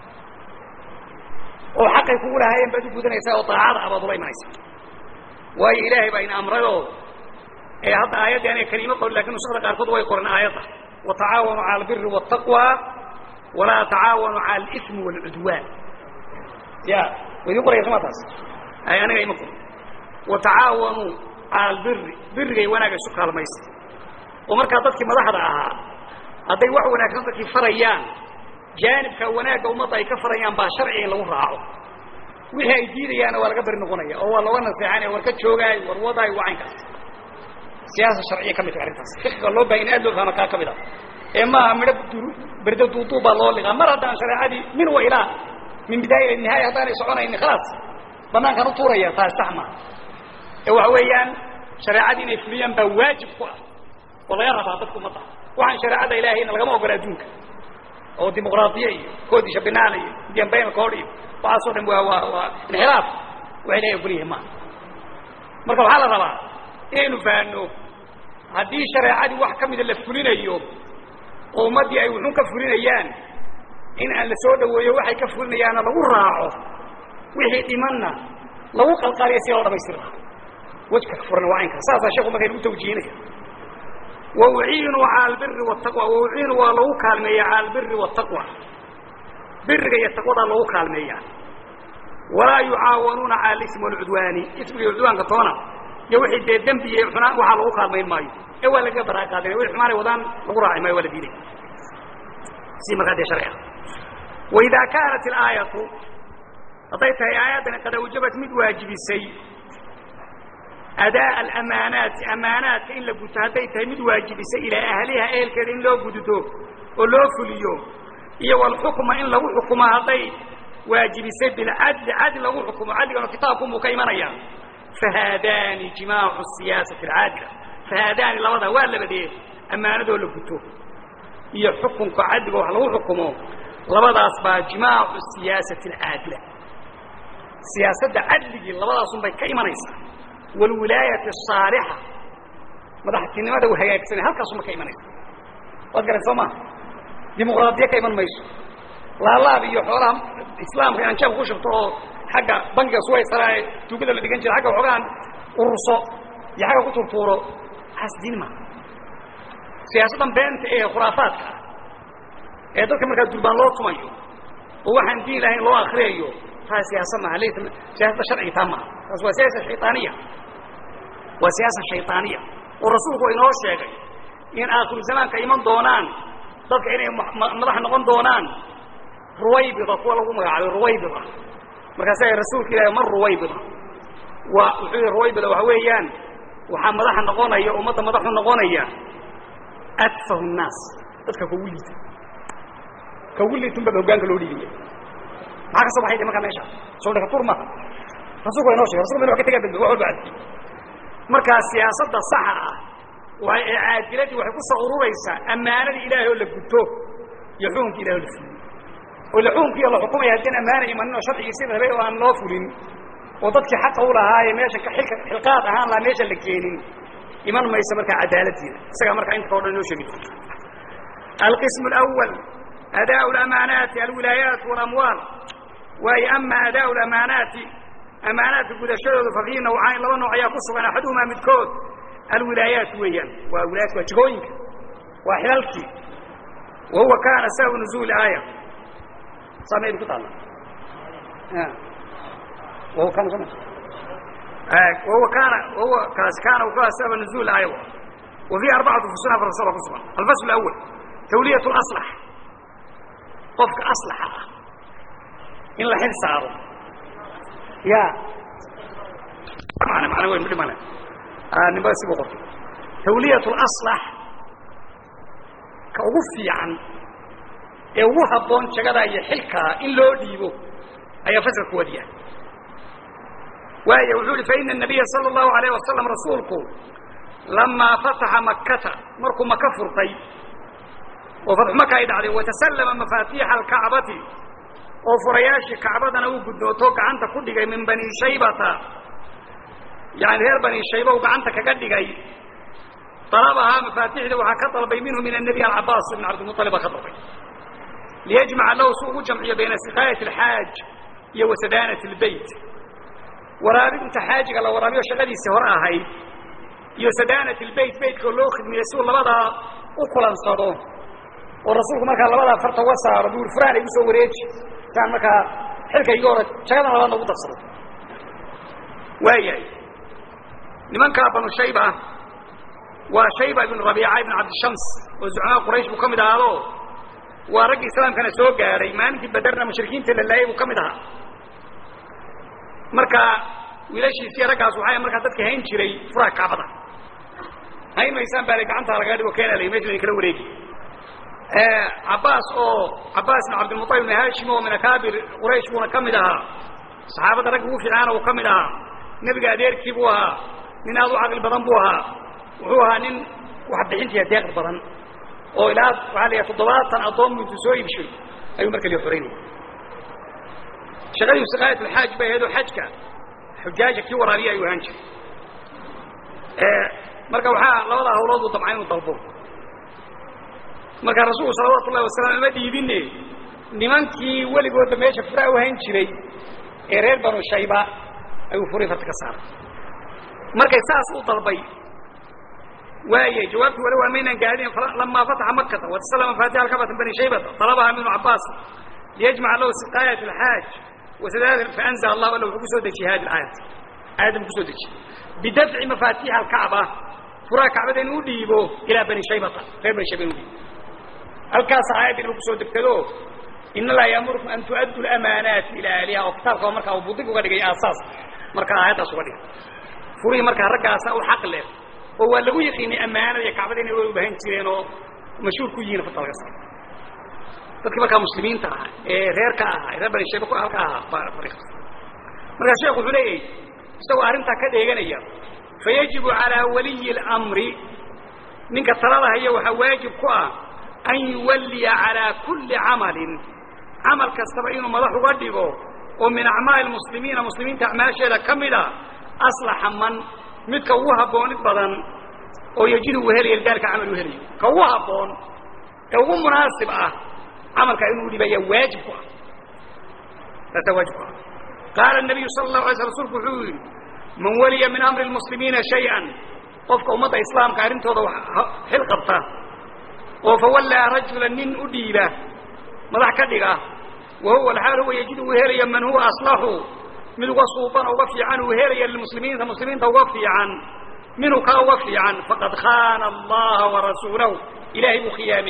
oo xaqay kugu lahaayeen baad u gudanaysaa oo daacada ah baad ula imanaysaa waayo ilaahay baa ina amrayoo ee hadda aayaddii aniga kelimo qorin lakin nusakda qaarkood way qoran aayadda watacaawanuu cala albiri waالtaqwa walaa tacaawanuu cala اlismi wاlcudwaan ya wa idin qoraya sama taas ay aniga ima qorin watacaawanuu cala albiri birigay wanaaga isu kaalmaysa oo markaa dadkii madaxda ahaa hadday wax wanaagsan dadkii farayaan jaanibka wanaagga ummadda ay ka farayaan baa sharciga in lagu raaco wixii ay diidayaana waa laga beri noqonaya oo waa looga naseexanaya war ka joogaay war wadaayo waa caynkaas siyaasa sharciya ka mid tahay arrintaas fiqiga loo bahay in aad loo fahma kaa ka mid ah ee maaha midho berdo duuduub baa loo liqaa mar haddaan shareecadii min wa ilaa min bidaaya ila nihaaya haddaanay soconayni khalaas banaankan u tuuraya taas sax maaha ee waxa weeyaan shareecadii inay fuliyaan baa waajib ku ah oo laga rabaa dadka umadda waxaan shareecada ilaahayna lagama ogola adduunka oo dimuqraadiya iyo koodisha binaana iyo indian bayna kood iyo waxaasoo dhan waa waa waa inxiraaf waa ilahay ogol yahay maaha marka waxaa la rabaa inaynu fahanno haddii shareecadii wax ka mida la fulinayo oo ummaddii ay wuxuun ka fulinayaan in aan la soo dhaweeyo waxay ka fulinayaanna lagu raaco wixii dhimanna lagu qalqaaliya si loo dhamaystir lahaa wejka furan waa caynka saasaa sheeku marka inagu tawjihinaya wauciinuu cala albiri wataqwa wauciinuu waa lagu kaalmeeya cala albiri wataqwa biriga iyo taqwadaa lagu kaalmeeyaa walaa yucaawanuuna cala alismi walcudwaani ismiga iyo cudwaanka toona iyo wixii dee dembi iyo xunaan waxaa lagu kaalmayn maayo ee waa lagaga baraa qaadina wixii xumaanay wadaan lagu raaci maayo waa la diiday si markaa dee sharci ah waidaa kaanat ilaayatu hadday tahay aayaddani qad awjabat mid waajibisay adaa alamaanaati amaanaadka in la guto hadday tahay mid waajibisay ilaa ahliha ehelkeeda in loo guddo oo loo fuliyo iyo walxukma in lagu xukumo hadday waajibisay bilcadli cadli lagu xukumo cadligana kitaabkunbuu ka imanaya fahaadaani jimaacu siyaasati alcaadila fahaadaani labada waa labadee ammaanadoo la guto iyo xukunka cadliga wax lagu xukumo labadaas baa jimaacu siyaasati alcaadila siyaasadda cadligii labadaasun bay ka imanaysaa walwilaayati asaalixa madaxtinimada u hagaagsanay halkaasuma ka imanaysa waad garan soo maa dimuqraadiya ka iman mayso laalaab iyo xoolaha islaamka inaan jeebka ku shubto oo xagga bankiga suwaysaraae tuugada la dhigan jira agga waxoogaan ururso iyo xagga ku turtuuro waxaas diin maa siyaasaddan beenta ee khuraafaadka ah ee dadka markaa durbaan loo tumayo oo waxaan diin lahayn loo akriyayo taa siyaasa maaha laysa siyaasadda sharciga taa maaha taas waa siyaasa shayطaaniya waa siyaasa shayطaaniya oo rasuulku inoo sheegay in aakhiru zamaanka iman doonaan dadka inay madax noqon doonaan ruwaybida kuwa lagu magacaabay ruwaybida markaasa rasuulka ilahi mar ruwaybida waa wuxuu yihi ruwaybida waxa weeyaan waxaa madaxa noqonaya ummadda madaxu noqonaya adfahu nnaas dadka kugu liita kugu liitun baa hogaanka loo dhiibaya maxaa ka soo baxay de markaa meesha soo dhakatur maha rasulku wa inoo shegay rasulku inu wa ka tegaa dambe wax walba adki markaa siyaasadda saxa ah waa ee caadiladii waxay ku soo ururaysaa ammaanadii ilaahay oo la guto iyo xukunka ilahay oo la fuliyo oo ila xukunkiiyo la xukumaya haddii ammaana imanin oo sharcigii sida rabay oo aan loo fulin oo dadkii xaqa u lahaaye meesha ilka xilqaad ahaan lahaa meesha la keenin iman mayso markaa cadaaladiina isagaa markaa inta o dhan inoo sheegi doonta alqism اlأwal adaa اlamaanaati alwilaayaat واlamwaal waayo ama adaa اlamaanaati amaanaadka gudashadooda fa fii nawcayn laba nooc ayaa ku sugan axaduhumaa midkood alwilaayaat weeyaan waa wilaayat waa jigooyinka waa xilalkii wa huwa kaana sababu nuzuuli aaya saameydu ku taalla wahuwa kaana soma wahuwa kaana wahuwa kaasi kaana u ka sababa nuzuul aaya wa fiihi arbacatu fusun afar fasal ku sugan alfasl اlأwal tawliyat اlaslax qofka aslaxa ah in la xil saaro ya mana weyn midhi male nimba sibu qortay tawliyat اlaslax ka ugu fiican ee ugu habboon jagadaa iyo xilkaa in loo dhiibo ayaa fasalka wadiya waaya wuxuu ihi faina الnabiya salى الlahu عalayه wasalam rasuulku lamaa fataxa makata markuu maka furtay oo fatxu maka ay dhacday watasallama mafaatiixa alkacbati oo furayaashii kacbadana uu guddooto gacanta ku dhigay min bani shaybata yani reer bani shayba uu gacanta kaga dhigay dalabahaa mafaatixda waxaa ka dalbay minhu min الnabiy alcabaas ibn cabdilmuطalib baa ka dalbay liyajmaca lahu si ugu jamciyo bayna siqaayat اlxaaj iyo wasadaanat اlbeyt waraabinta xaajiga la waraabiyo shaqadiisii hore ahayd iyo sadaanat اlbeyt beytkao loo khidmiyey si uu labadaa u kulansado oo rasuulku markaa labadaa farta uga saaro duur furaan ay usoo wareeji saan markaa xilka iga hore jagadan labaadna ugu darsado waayahay nimankaa banu shayba waa shayba ibn rabiica ibn cabdishams oo zucmaa quraysh buu ka mid ahaado waa raggii islaamkana soo gaadhay maalintii baderna mushrikiinta la laayay buu ka mid ahaa marka wiilashiisiiyo raggaas waxaa markaa dadka hayn jiray furaha kacbada hayn maysaan baa la gacantaa lagaga dhigo keena la mesha kala wareegi cabbaas oo cabbaas ibn cabdilmuطalib ibn hashim oo min akaabir quraysh buuna ka mid ahaa saxaabadda ragga ugu fiicaana uu ka mid ahaa nebiga adeerkii buu ahaa nin aad u caqli badan buu ahaa wuxuu ahaa nin wax bixintiya deeqd badan oo ilaa waxaa la yahay toddobaatan addoon bu intuu soo iibshay ayuu marka lio xoraynaya shaqadii siqaayat alxaaj bay ahayd oo xajka xujaaja kii waraabiya ayuu ahaan jiray marka waxaa labadaa hawlood uu damcay inuu dalbo marka rasuulku salawaatu ullahi wasalam ima dhiibine nimankii weligoodba meesha furaa u hayn jiray ee reer banu shayba ayuu furay farta ka saaray markay saas u dalbay waayay jawaabtii wali waa maynaan gaadhin lamaa fataxa makata wataslama faatiha alkabata bani shaybata talabaha ibnu cabaas liyajmaca lahu siqaayat alxaaj wasadaad faanzl allahu alla wuxuu kusoo dejiyey hadi aayat aayaddan kusoo dejiyey bidafci mafaatiixa alkacba furaha kacbada inuu u dhiibo ilaa bani shaybata reer bani shayba inu dhiibo halkaasa aayaddan uu kusoo degtado in allaha yaamurukum an tu'addu lamaanaati ilaa ahliha oo kitaabka markaa uu budig uga dhigay aasaas markaa aayaddaas uga dhigay furihii markaa raggaasa u xaq leh oo waa lagu yaqiinay ammaanada iyo kacbada inay u bahan jireen oo mashhuur ku yihiin farta laga saaro dadkii markaa muslimiinta ahaa ee reerka ahaa reer bani shayba halka ahaa baa fariiqas markaa sheekhu wuxuu leeyahay isagoo arrintaa ka dheeganaya fayajibu calaa waliyi اlamri ninka talada haya waxaa waajib ku ah an yuwalliya calaa kulli camalin camal kastaba inuu madax uga dhigo oo min acmaali muslimiina muslimiinta acmaasheeda ka mid a aslaxa man midka ugu habboonid badan oo yejid uu helaya lidaalika camal uu helayo ka ugu habboon ee ugu munaasib ah camalkaa inuu dhibaya waajib ku ah taasaa waajib ku ah qaala الnabiyu sala الlahu alay sl rsulku wuxuu yidhi man waliya min amri اlmuslimiina shay-an qofka ummadda islaamka arrintooda xil qabta oo fawallaa rajula nin u dhiiba madax ka dhiga wa huwa alxaal huwa yejid uu helaya man huwa aslaxu mid uga suuban uga fiican uu helaya lilmuslimiinta muslimiinta uga fiican minhu kaa uga fiican faqad khaana allaha warasuulahu ilaahay buu khiyaameeyey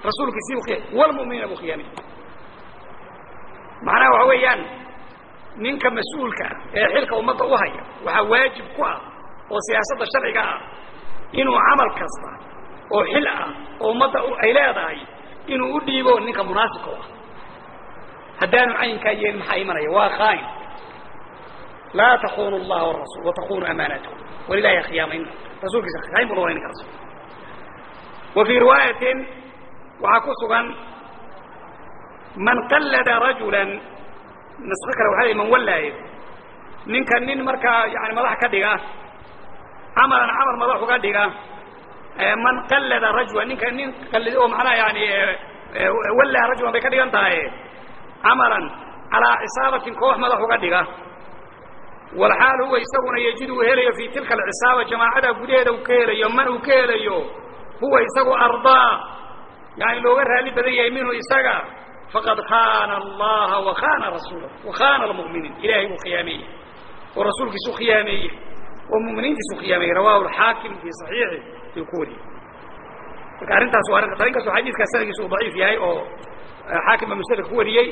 rasuulkiisii bu khiya walmu'miniina buu khiyaamay macnaha waxa weeyaan ninka mas-uulka ah ee xilka ummadda u haya waxaa waajib ku ah oo siyaasadda sharciga ah inuu camal kasta oo xil ah oo ummadda ay leedahay inuu u dhiibo ninka munaasibka u ah haddaanu caynkaa yeelin maxaa imanaya waa khaain laa takunu اllaha warasul watakunu amaanatkum walilahi khiyaamayn rasuulkiisa khaain buu noqonay ninkaas wa fii riwaayatin waxaa ku sugan man qallada rajula nasko kale waxa lay man wallaaye ninka nin markaa yani madax ka dhiga camalan camal madax uga dhiga man qallada rajula ninka nin qallid oo macnaha yani wallaa rajulan bay ka dhigan tahay camalan calaa cisaabatin koox madax uga dhiga walxaal huwa isaguna yejid uu helayo fii tilka alcisaaba jamaacada gudaheeda uu ka helayo man uu ka helayo huwa isagu ardaa yani looga raali badan yahay minhu isaga faqad khana allaha wakhana rasuulah wakhana almu'miniin ilahay buu khiyaameeyey oo rasuulkiisuu khiyaameeyey oo muminiintiisuu khiyaameeyey rawahu alxaakim fii saxiixi ayuu ku wariyey marka arrintaas waa arrinta in kastoo xadiidkaas sanadkiisa uu daciif yahay oo xaakim baa musnadka ku wariyey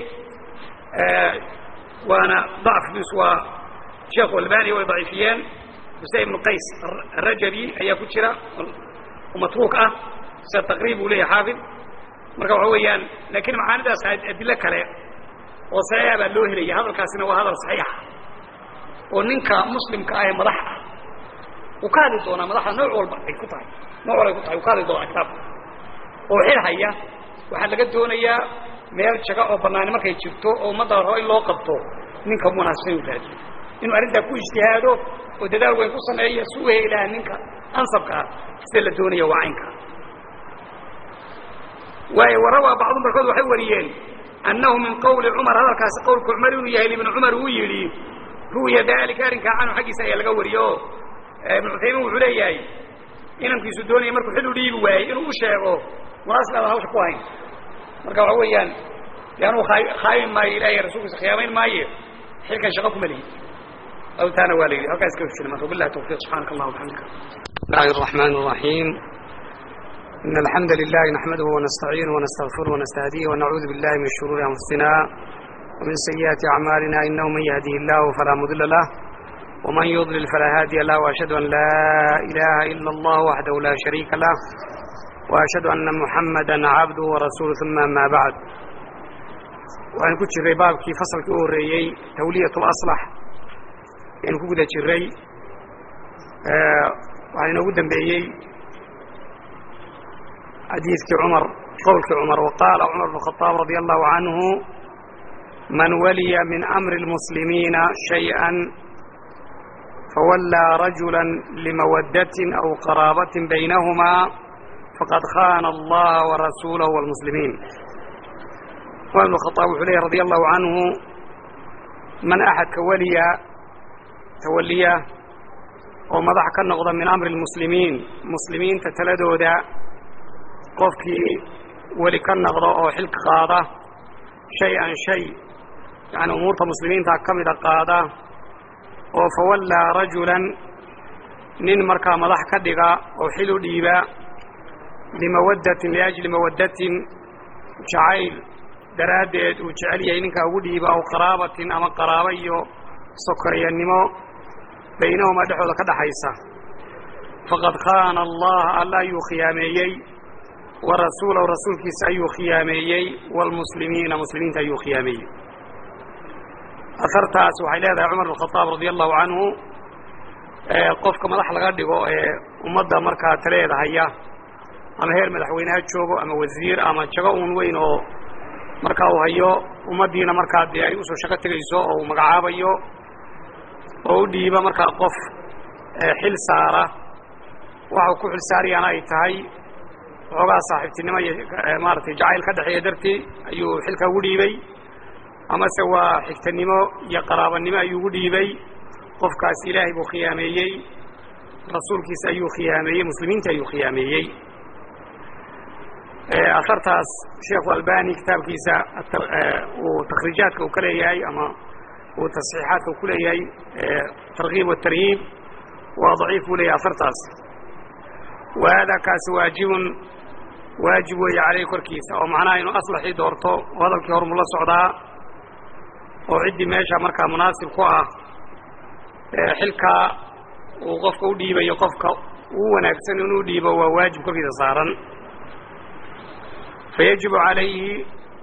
waana dacfkiisu waa sheekhu albani way daciifiyeen xusein ibnu qays arajabi ayaa ku jira oo matruuk ah sida taqriib uu leeyahay xaafid marka waxa weeyaan laakiin macaanidaas adilo kale oo saxiixa baa loo helaya hadalkaasina waa hadal saxiixa oo ninka muslimka ah ee madax ah uu ka hadli doonaa madaxda nooc walba ay ku tahay nooc walba ay ku tahay uu ka hadli doonaa kitaabka oo xil haya waxaa laga doonayaa meel jaga oo banaani markay jirto oo ummadda rabo in loo qabto ninka munaasibsan uu raadiyo inuu arrintaa ku ijtihaado oo dadaal weyn ku sameeyo si u helaha ninka ansabka ah sida la doonaya waa caynka waayo warawaa bacdu barkood waxay wariyeen annahu min qawli cumar hadalkaasi qowlka cumar inuu yahay ibnu cumar uu yidhi ru'ya dalika arrinkaa canhu xaggiisa ayaa laga wariyo o ibnu cuthaymiin wuxuu leeyahay inankiisu doonaya markuu xil u dhiibi waayey inuu u sheego munaasib aadan hawsha ku hayn marka waxa weeyaan de anuu khaayin maayo ilahay rasuulkiisa khiyaamayn maaye xilkan shaqo kuma lihi awtaana waa la yidhi halkaa iska hujina marka wabillahi tawfiq subxaanaka allah wabxamdika bismillahi الرحمن الرحيم إن الحمد لله نحمده ونستعينه ونستغفره ونستهديه ونعوذ بالله من شرور أنفسنا ومن سيئات أعمالنا إنه من يهديه الله فلا مضل له ومن يضلل فلا هادي له وأشهد أن لا إله إلا الله وحده لا شريك له وأشهد أن محمدا عبده ورسوله ثم ما بعد وأن كنت جري بابكي فصل كوريي تولية الأصلح يعني كنت جري أه وأنا نقول بيي حديث عمر قول عمر وقال عمر بن الخطاب رضي الله عنه من ولي من أمر المسلمين شيئا فولى رجلا لمودة أو قرابة بينهما فقد خان الله ورسوله والمسلمين وابن الخطاب عليه رضي الله عنه من أحد كولي توليه ومضح كالنقض من أمر المسلمين مسلمين تتلدوا ذا qofkii weli ka naqdo oo xilka qaada shay-an shay yacni umuurta muslimiinta ka mida qaada oo fawallaa rajulan nin markaa madax ka dhiga oo xil u dhiiba limawaddatin liajli mawaddatin jacayl daraaddeed uu jecel yahay ninkaa ugu dhiiba aw qaraabatin ama qaraabo iyo sokoriyannimo baynahumaa dhexooda ka dhaxaysa faqad khaana allaha alla ayuu khiyaameeyey warasuulahu rasuulkiisa ayuu khiyaameeyey waalmuslimiina muslimiinta ayuu khiyaameeyey ahartaas waxay leedahay cumar bn khadaab radia allahu canhu qofka madax laga dhigo ee ummadda markaa taleeda haya ama heer madaxweyne ha joogo ama wasiir ama jago uun weyn oo markaa uu hayo ummaddiina markaa dee ay usoo shaqo tegayso oo uu magacaabayo oo u dhiiba markaa qof xil saara waxau ku xil saarayaana ay tahay xoogaa saaxiibtinimo iyo maaratay jacayl ka dhexeeya dartii ayuu xilka ugu dhiibay amase waa xigtanimo iyo qaraabanimo ayuu ugu dhiibay qofkaas ilaahay buu khiyaameeyey rasuulkiisa ayuu khiyaameeyey muslimiinta ayuu khiyaameeyey asartaas sheekhu albani kitaabkiisa uu takhriijaadka uu ka leeyahay ama uu tasxiixaadka uu ku leeyahay tarkiib watarhiib waa daciif buu leeyahay asartaas wa hada kaasi waajibun waajib weeye caleyhi korkiisa oo macnaha inuu aslaxii doorto oo hadalkii hormuu la socdaa oo ciddii meesha markaa munaasib ku ah xilkaa uu qofka u dhiibayo qofka uu wanaagsan inuu dhiibo waa waajib korkiisa saaran fayajibu alayhi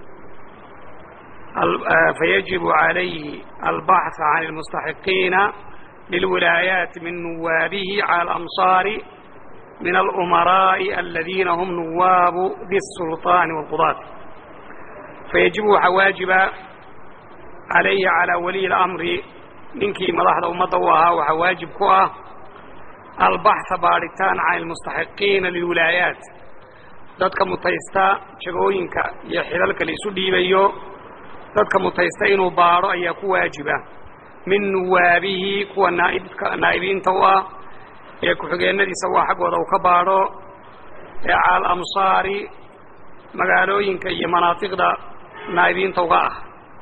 fayajibu عalayhi albaxث can اlmustaxiqiina lilwilaayaati min nuwaabihi calى اlamصaari min alأmaraaءi aladiina hum nuwaabu biالsulطaani wاlqudaat fayajibu waxaa waajiba calayhi calىa waliyi اlamri ninkii madaxda ummadda u ahaa waxaa waajib ku ah albaxثa baadhitaan can اlmustaxiqiina lilwilaayaat dadka mutaysta jagooyinka iyo xilalka la isu dhiibayo dadka mutaysta inuu baadho ayaa ku waajiba min nuwaabihi kuwa naaibka naa'ibiinta u ah ee ku-xigeenadiisa waa xaggooda uu ka baadho ee cala alamsaari magaalooyinka iyo manaatiqda naa'ibiinta uga ah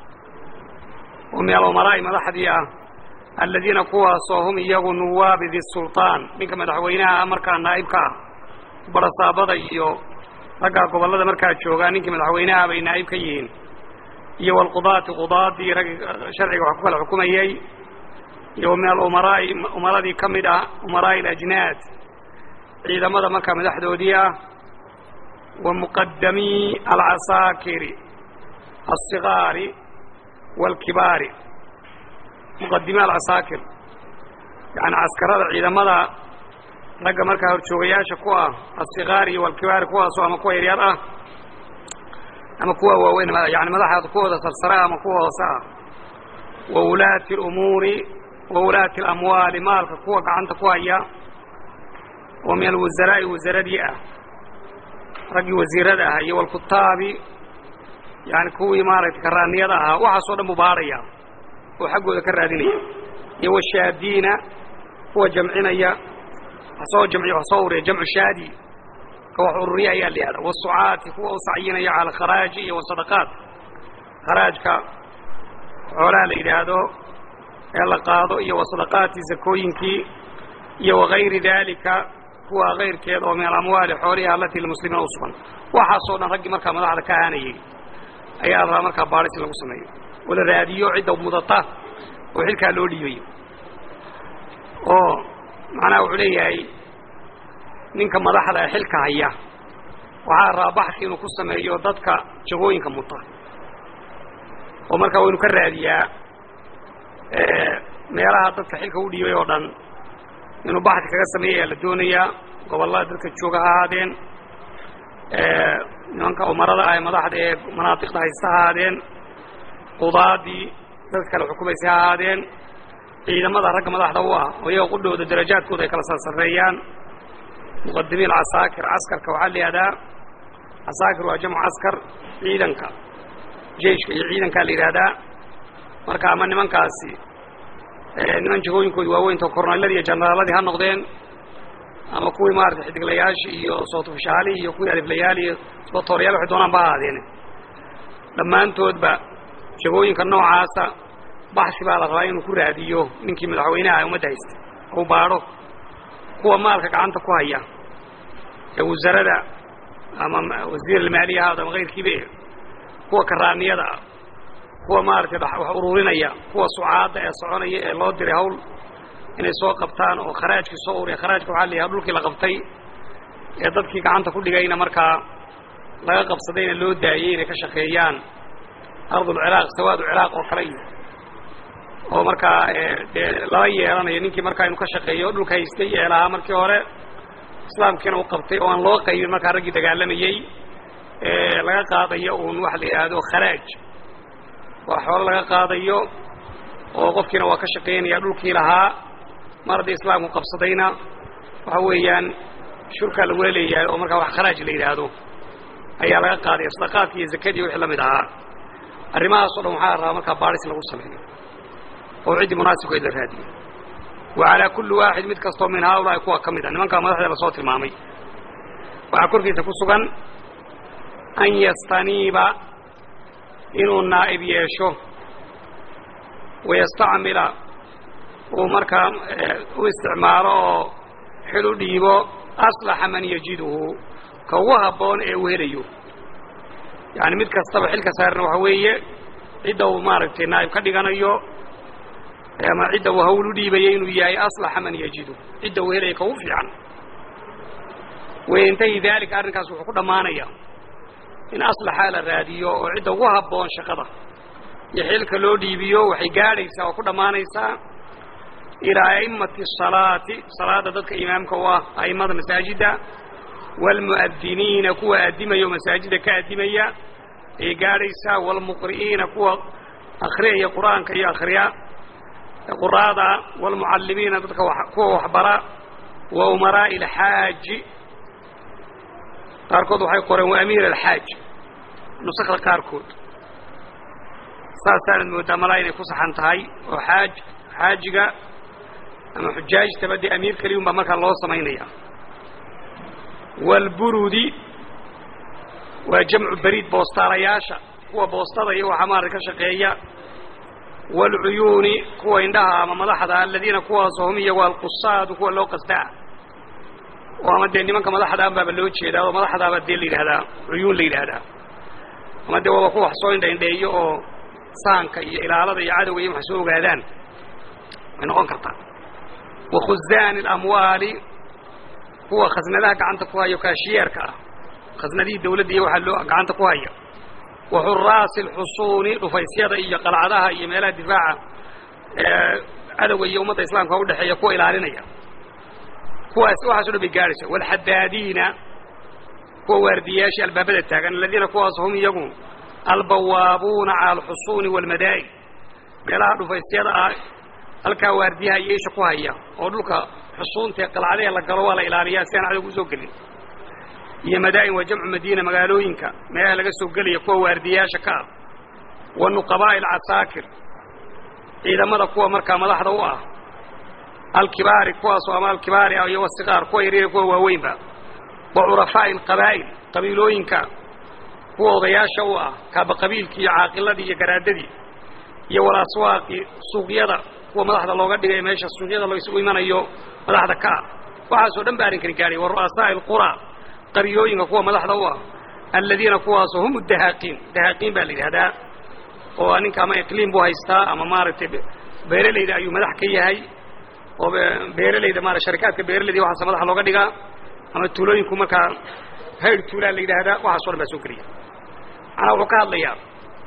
oo min alumaraa'i madaxdii ah aladiina kuwaasoo hum iyagu nuwaabi disulطaan ninka madaxweynaha ah markaa naa'ibka ah barasaabada iyo raggaa gobollada markaa joogaa ninkii madaxweynaha bay naa'ib ka yihiin iyo wlqudaati qudaadii raggi sharciga wax ku kala xukumayey iyo min alumaraa'i umaradii ka mid ah umaraa'i alajnaad ciidamada markaa madaxdoodii ah wa muqadamii alcasaakiri alsigaari waalkibaari muqadimii alcasaakir yani caskarada ciidamada ragga markaa horjoogayaasha ku ah alsigaari iyo walkibaari kuwaasoo ama kuwa yaryar ah ama kuwa waaweyn yani madaxa kuwooda sarsare ama kuwa hoose ah wa wulaati اlumuuri wa wulaati اlamwaali maalka kuwa gacanta ku haya oo min alwasaraa-i wasaradii ah raggii wasiirada ah iyo walkutaabi yani kuwii maaragtay karaaniyada ahaa waxaasoo dhan buu baadhaya oo xaggooda ka raadinaya iyo washaadiina kuwa jamcinaya soo jamciya wax soo ururiya jamcu shaadi ka wax ururiya ayaa la yihahda wasucaati kuwa u sacyinaya cala alkharaaji iyo wasadaqaat kharaajka xoolaha la yidhaahdo ee la qaado iyo wasadaqaati zakooyinkii iyo wagayri daalika kuwa kayrkeed oo min alamwaali xooliha alatii limuslimiina u sugan waxaasoo dhan raggii markaa madaxda ka ahaanayay ayaa la rabaa markaa baadhis in lagu sameeyo oo la raadiyo cidda mudata oo xilkaa loo dhiibayo oo macnaha wuxuu leeyahay ninka madaxda ee xilka haya waxaa rabaa baxsi inuu ku sameeyo dadka jagooyinka muta oo markaa waynu ka raadiyaa meelaha dadka xilka u dhiibay oo dhan inuu baxsi kaga sameeya ayaa la doonayaa gobollada dadka jooga ha ahaadeen nimanka umarada ah ee madaxda ee manaatiqda haysta ha ahaadeen qudaadii dadka kale xukumaysa ha ahaadeen ciidamada ragga madaxda u ah oo iyaga qudhooda darajaadkooda ay kala sarsareeyaan muqadimiin casaakir caskarka waxaa la yihahdaa casaakir waa jamcu caskar ciidanka jeiska iyo ciidankaa la yidhahdaa marka ama nimankaasi niman jagooyinkooda waaweynta kornayladii iyo janaraaladii ha noqdeen ama kuwii maarata xidiglayaashii iyo sootufshaalihii iyo kuwii aliflayaal iyo sbatooryaal waxay doonaan ba ahaadeen dhammaantoodba jagooyinka noocaasa baxsi baa la rabaa inuu ku raadiyo ninkii madaxweynaha ee ummadda haysta ou baadho kuwa maalka gacanta ku haya ee wasarada ama wasiir almaaliya ahaado ama kayrkiibe kuwa karaaniyada ah kuwa maaragtay wax ururinaya kuwa sucaadda ee soconaya ee loo diray hawl inay soo qabtaan oo kharaajkii soo ururiya kharaajka waxaa la yidhaha dhulkii la qabtay ee dadkii gacanta ku dhigayna markaa laga qabsadayna loo daayey inay ka shaqeeyaan ardulciraaq sawaadu ciraaq oo kale iyo oo markaa dee lala yeelanayo ninkii markaa inuu ka shaqeeyo dhulka haystay ee lahaa markii hore islaamkiina u qabtay oo aan loo qaybin markaa raggii dagaalamayey ee laga qaadayo uun waxa la yidhaahdo kharaaj waa xoolo laga qaadayo oo qofkiina waa ka shaqaynaya dhulkii lahaa mar haddii islaamku qabsadayna waxa weeyaan shurkaa lagula leeyahay oo markaa wax kharaaj la yidhaahdo ayaa laga qaadaya sadaqaadki iyo zakadii wixii la mid ahaa arrimahaasoo dhan waxaa la rabaa markaa baadhis lagu sameeyo oo ciddii munaasibkeed la raadiyo wa calaa kulli waaxid mid kastoo min haaulaa'i kuwa ka mid a nimankaa madaxda lasoo tilmaamay waxaa korkiisa ku sugan an yastaniiba inuu naa'ib yeesho wayastacmila uu markaa u isticmaalo oo xil u dhiibo aslaxa man yajiduhu ka ugu habboon ee uu helayo yani mid kastaba xilka saarna waxa weeye cidda uu maaragtay naa'ib ka dhiganayo ama cidda uu hawl u dhiibaya inuu yahay aslaxa man yajidu cidda uu helaya ka ugu fiican wayantahi daalika arrinkaas wuxuu ku dhammaanaya in aslaxaa la raadiyo oo cidda ugu habboon shaqada iyo xilka loo dhiibiyo waxay gaadhaysaa oo ku dhammaanaysaa ilaa a'immati asalaati salaada dadka imaamka u ah a'immada masaajidda waalmu'adiniina kuwa addimaya oo masaajidda ka addimaya ayay gaadhaysaa waalmuqri'iina kuwa akhriyaya qur'aanka iyo akhriya quraada waalmucallimiina dadka kuwa waxbara wa umaraa'i alxaaji qaarkood waxay qoreen wa amiir alxaaj nusakda qaarkood saasaanad mooddaa malaa inay ku saxan tahay oo xaaj xaajiga ama xujaajtaba dee amiir keliyun baa markaa loo samaynaya waalburudi waa jamcu beriid boostaalayaasha kuwa boostada iyo waxaa maarata ka shaqeeya waalcuyuuni kuwa indhaha ama madaxda aladiina kuwaasoo hum iyagu alqusaadu kuwa loo qasdaa oo ama dee nimanka madaxda baaba loo jeedaa oo madaxdaaba dee la yidhahdaa cuyuun la yidhaahdaa ama dee waaba kuwa wax soo indhaindheeyo oo saanka iyo ilaalada iyo cadowga iyo wax soo ogaadaan way noqon kartaa wa khuzaani alamwaali kuwa khasnadaha gacanta ku haya kaashiyeerka ah khasnadihii dawladda iyo waxaa loo gacanta ku haya wa xuraasi alxusuuni dhufaysyada iyo qalcadaha iyo meelaha difaaca cadowga iyo ummadda islaamka udhexeeya kuwa ilaalinaya kuwaas waxaaso dhan bay gaadhaysa waalxadaadiina kuwa waardiyayaashii albaabada taagan aladiina kuwaas hum iyagu albawaabuuna cala alxusuuni waalmadaa'in meelaha dhufaysyada ah halkaa waardiyaha iyo isha ku haya oo dhulka xusuuntae qalcadahe la galo waa la ilaaliyaa si aan cadowga usoo gelin iyo madaa'in waa jamcu madiina magaalooyinka meelaha laga soo gelaya kuwa waardiyayaasha ka ah wa nuqabaa'i alcasaakir ciidamada kuwa markaa madaxda u ah alkibaari kuwaasoo ama alkibaari ah iyo wasikaar kuwa yaryar kuwa waaweynba wa curafaa'i alqabaa'il qabiilooyinka kuwa odayaasha u ah kaaba qabiilkii iyo caaqiladii iyo garaadadii iyo walaswaaqi suuqyada kuwa madaxda looga dhigay meesha suuqyada loo isugu imanayo madaxda ka ah waxaasoo dhan ba arrinkani gaadhay wa ru'asaa'i alqura qaryooyinka kuwa madaxda u ah aladiina kuwaasoo hum dahaaqiin dahaaqiin baa la yidhahdaa oo ninka ama iqliim buu haystaa ama maaragtay beeralayda ayuu madax ka yahay oo beeralayda maara sharikaadka beeralayda waxaasa madaxa looga dhigaa ama tuulooyinku markaa hayr tuulaa la yidhaahdaa waxaaso dhan baa soo geliya macnaa wuxuu ka hadlayaa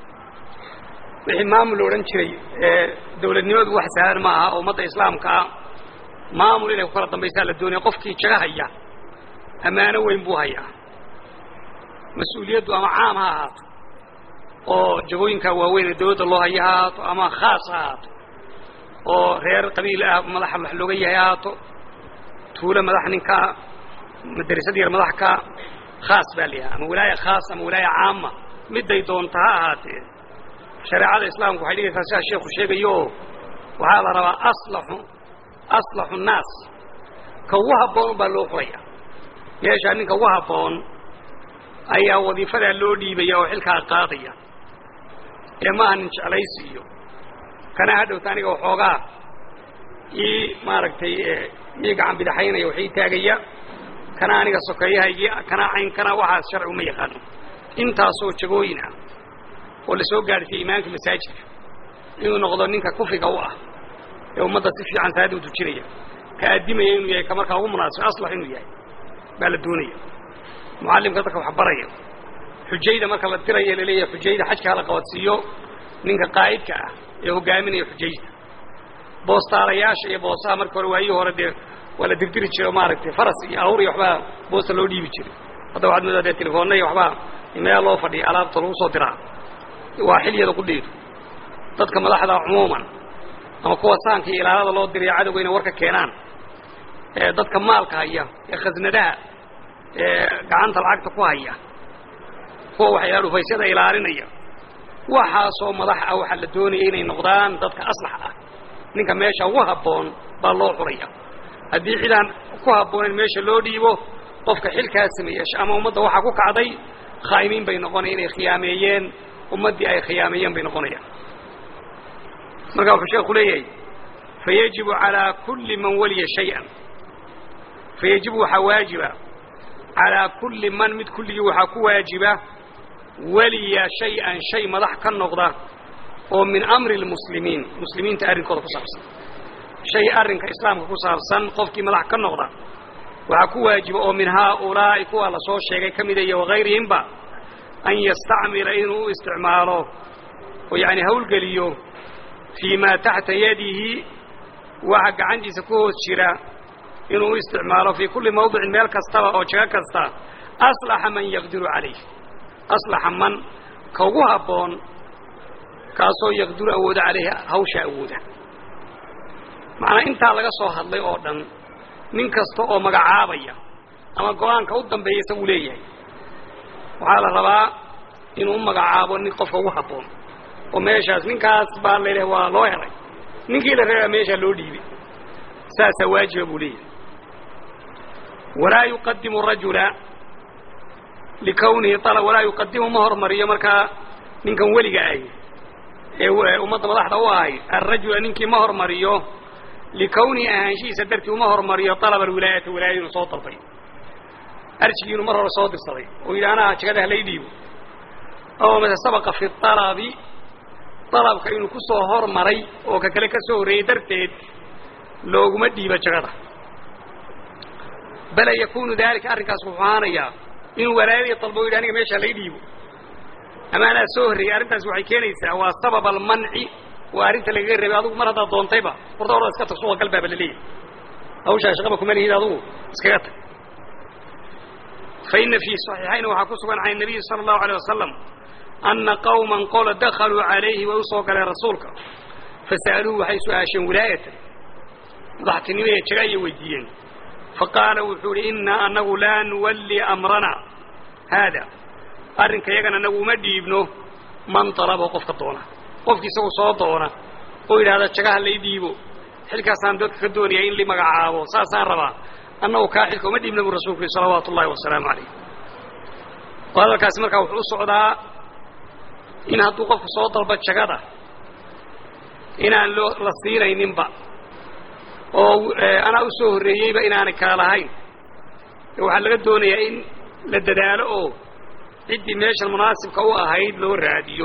wixii maamul la odhan jiray ee dawladnimadu wax sahlan ma aha oo ummadda islaamka ah maamul inay ku kala dambaysaa la doonaya qofkii jaga haya ammaano weyn buu hayaa mas-uuliyaddu ama caam ha ahaato oo jagooyinkaa waaweyn ee dawladda loo haya ha ahaato ama khaas ha ahaato oo reer qabiil ah madaxa wax looga yahay ha ahaato tuulo madax ninkaa madrasad yar madax ka khaas baa la yahay ama wilaaya khaas ama wilaaya caama midday doonta ha ahaatee shareecada islaamku waxay dhigaysaa sidaa sheekhu sheegayo oo waxaa la rabaa aslaxu aslaxu nnaas ka ugu habboon baa loo qoraya meeshaa ninka ugu habboon ayaa wadiifadaa loo dhiibaya oo xilkaa qaadaya ee maaha nin jeclaysi iyo kana hadhowta aniga waxoogaa ii maaragtay ii gacan bidaxaynaya wax ii taagaya kana aniga sokeeyahaygii kana cayn kana waxaas sharcigu ma yaqaano intaasoo jagooyin ah oo la soo gaadhsiiya imaamka masaajidka inuu noqdo ninka kufiga u ah ee ummadda si fiican salaada u tujinaya ka addimaya inuu yahay ka markaa ugu munaasib aslax inuu yahay baa la doonaya mucallimka dadka wax baraya xujayda marka la diraya laleeyahay xujayda xajka hala qabadsiiyo ninka qaa'idka ah ee hogaaminaya xujayda boostaalayaasha iyo boosaha marka hore waayihii hore dee waa la dirdiri jiro maaragtay faras iyo awr iyo waxbaa boosta loo dhiibi jiray hadda waxaad moodaa dee telefoonna iyo waxbaa meel loo fadhiya alaabta lagu soo diraa waa xiliyada ku dhiido dadka madaxda cumuuman ama kuwa saanka iyo ilaalada loo diraya cadowga inay warka keenaan ee dadka maalka haya ee khasnadaha ee gacanta lacagta ku haya kuwa waxyaala dhufaysyada ilaalinaya waxaasoo madax ah waxaa la doonaya inay noqdaan dadka aslax ah ninka meesha ugu habboon baa loo xuraya haddii cidaan ku habboonayn meesha loo dhiibo qofka xilkaa sameeya ama ummadda waxaa ku kacday khaa'imiin bay noqonaya inay khiyaameeyeen ummaddii ay khiyaameeyeen bay noqonayaan markaa wuxuu sheekhu leeyahay fayajibu calaa kulli man waliya shay-an fayajibu waxaa waajiba calaa kulli man mid kulligii waxaa ku waajiba weliya shay-an shay madax ka noqda oo min amri lmuslimiin muslimiinta arrinkooda ku saabsan shay arrinka islaamka ku saabsan qofkii madax ka noqda waxaa ku waajiba oo min haaulaa'i kuwaa la soo sheegay ka mida iyo wagayrihimba an yastacmila inuu u isticmaalo oo yacni hawlgeliyo fii maa taxta yadihi waxa gacantiisa ku hoos jira inuu u isticmaalo fii kulli mawdicin meel kastaba oo jago kasta aslaxa man yaqdiru calayh aslaxa man ka ugu habboon kaasoo yaqdiru awooda calayhi hawsha awooda macnaa intaa laga soo hadlay oo dhan nin kasta oo magacaabaya ama go-aanka u dambeeya isaguu leeyahay waxaa la rabaa inuu u magacaabo nin qofka ugu habboon oo meeshaas ninkaas baa la yidhaha waa loo helay ninkii la reebaa meeshaa loo dhiibay saasaa waajiba buu leeyahay walaa yuqadimu rajula likawnihi ala walaa yuqadimu ma hormariyo markaa ninkan weliga ahy ee ummadda madaxda u ahay alrajula ninkii ma hormariyo likawnihi ahaanshihiisa dartii uma hormariyo alaba alwilaayata wilaayada inuu soo dalbay arjigii inuu mar hore soo dirsaday oo yidhi anaa jagada halay dhiibo oo mase sabaqa fi alabi dalabka inuu ku soo hormaray oo ka kale ka soo horreeyey darteed looguma dhiibo jagada bala yakunu dalika arrinkaas wuxuu ahaanayaa inuu walaayadii dalbo o yidhi aniga meesha halay dhiibo ama anaa soo horreeyey arrintaas waxay keenaysaa waa sabab almanci waa arrinta lagaga reebay adugu mar haddaad doontayba horta orada iska tag suuqa galbaaba laleeyahay hawshaa shaqaba kuma lihid adugu iskaga tag fa ina fii saxiixayna waxaa ku sugan can nabiyi sala allahu alay wasalam anna qawman qola dakhaluu calayhi way u soo galeen rasuulka fasa'aluuhu waxay su-aasheen wilaayatan madaxtinimo ee jaga ayay weydiiyeen faqaala wuxuu idhi innaa anagu laa nuwalli amrana haada arrinka yagan anagu uma dhiibno man dalabo qofka doona qofki isagu soo doona oo yidhahda jagaha lay dhiibo xilkaasaan dadka ka doonaya in la magacaabo saasaan rabaa annagu kaa xilka uma dhiibna buu rasulku yihi salawaatu ullahi wasalaamu calayh oo hadalkaasi markaa wuxuu u socdaa in hadduu qofku soo dalbo jagada inaan loo la siinayninba oo anaa u soo horreeyeyba inaanay kala lahayn waxaa laga doonayaa in la dadaalo oo ciddii meeshan munaasibka u ahayd loo raadiyo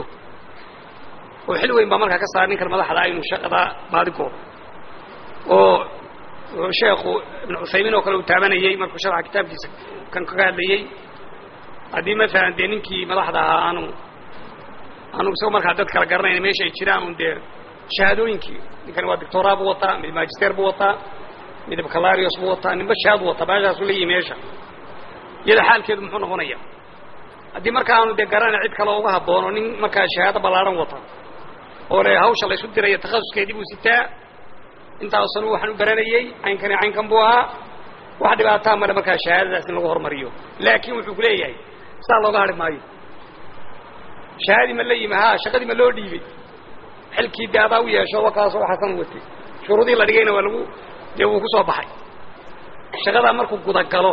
oo xil weyn baa markaa ka saara ninkan madaxda aynu shaqada baadigooda oo sheekhu ibnu cuthaymiin oo kale uu taabanayey markuu sharxa kitaabkiisa kan kaga hadlayey haddii maalan dee ninkii madaxda ahaa aanu aanu isagoo markaa dad kala garanayna meesha ay jiraan un dee shahaadooyinkii ninkani waa doctoraa buu wataa mid magister buu wataa mid bacalarios buu wataa ninba shahaad buu wataa meeshaasu leeyihi meesha iyada xaalkeedu muxuu noqonaya haddii marka aanu dee garanay cid kale uga habboon oo nin markaa shahaado ballaaran wata oo le hawsha laysu diraya takhasuskeedii buu sitaa intaasanu waxaan u baranayey caynkani caynkan buu ahaa wax dhibaataa male markaa shahaadadaas in lagu hormariyo laakiin wuxuu ku leeyahay saa looga hadhi maayo shahaadii ma la yimi ha shaqadii ma loo dhiibay xilkii dee adaa u yeesho wakaasoo waxaasan watay shuruudii la dhigayna waa lagu dee wuu ku soo baxay shaqadaa markuu gudagalo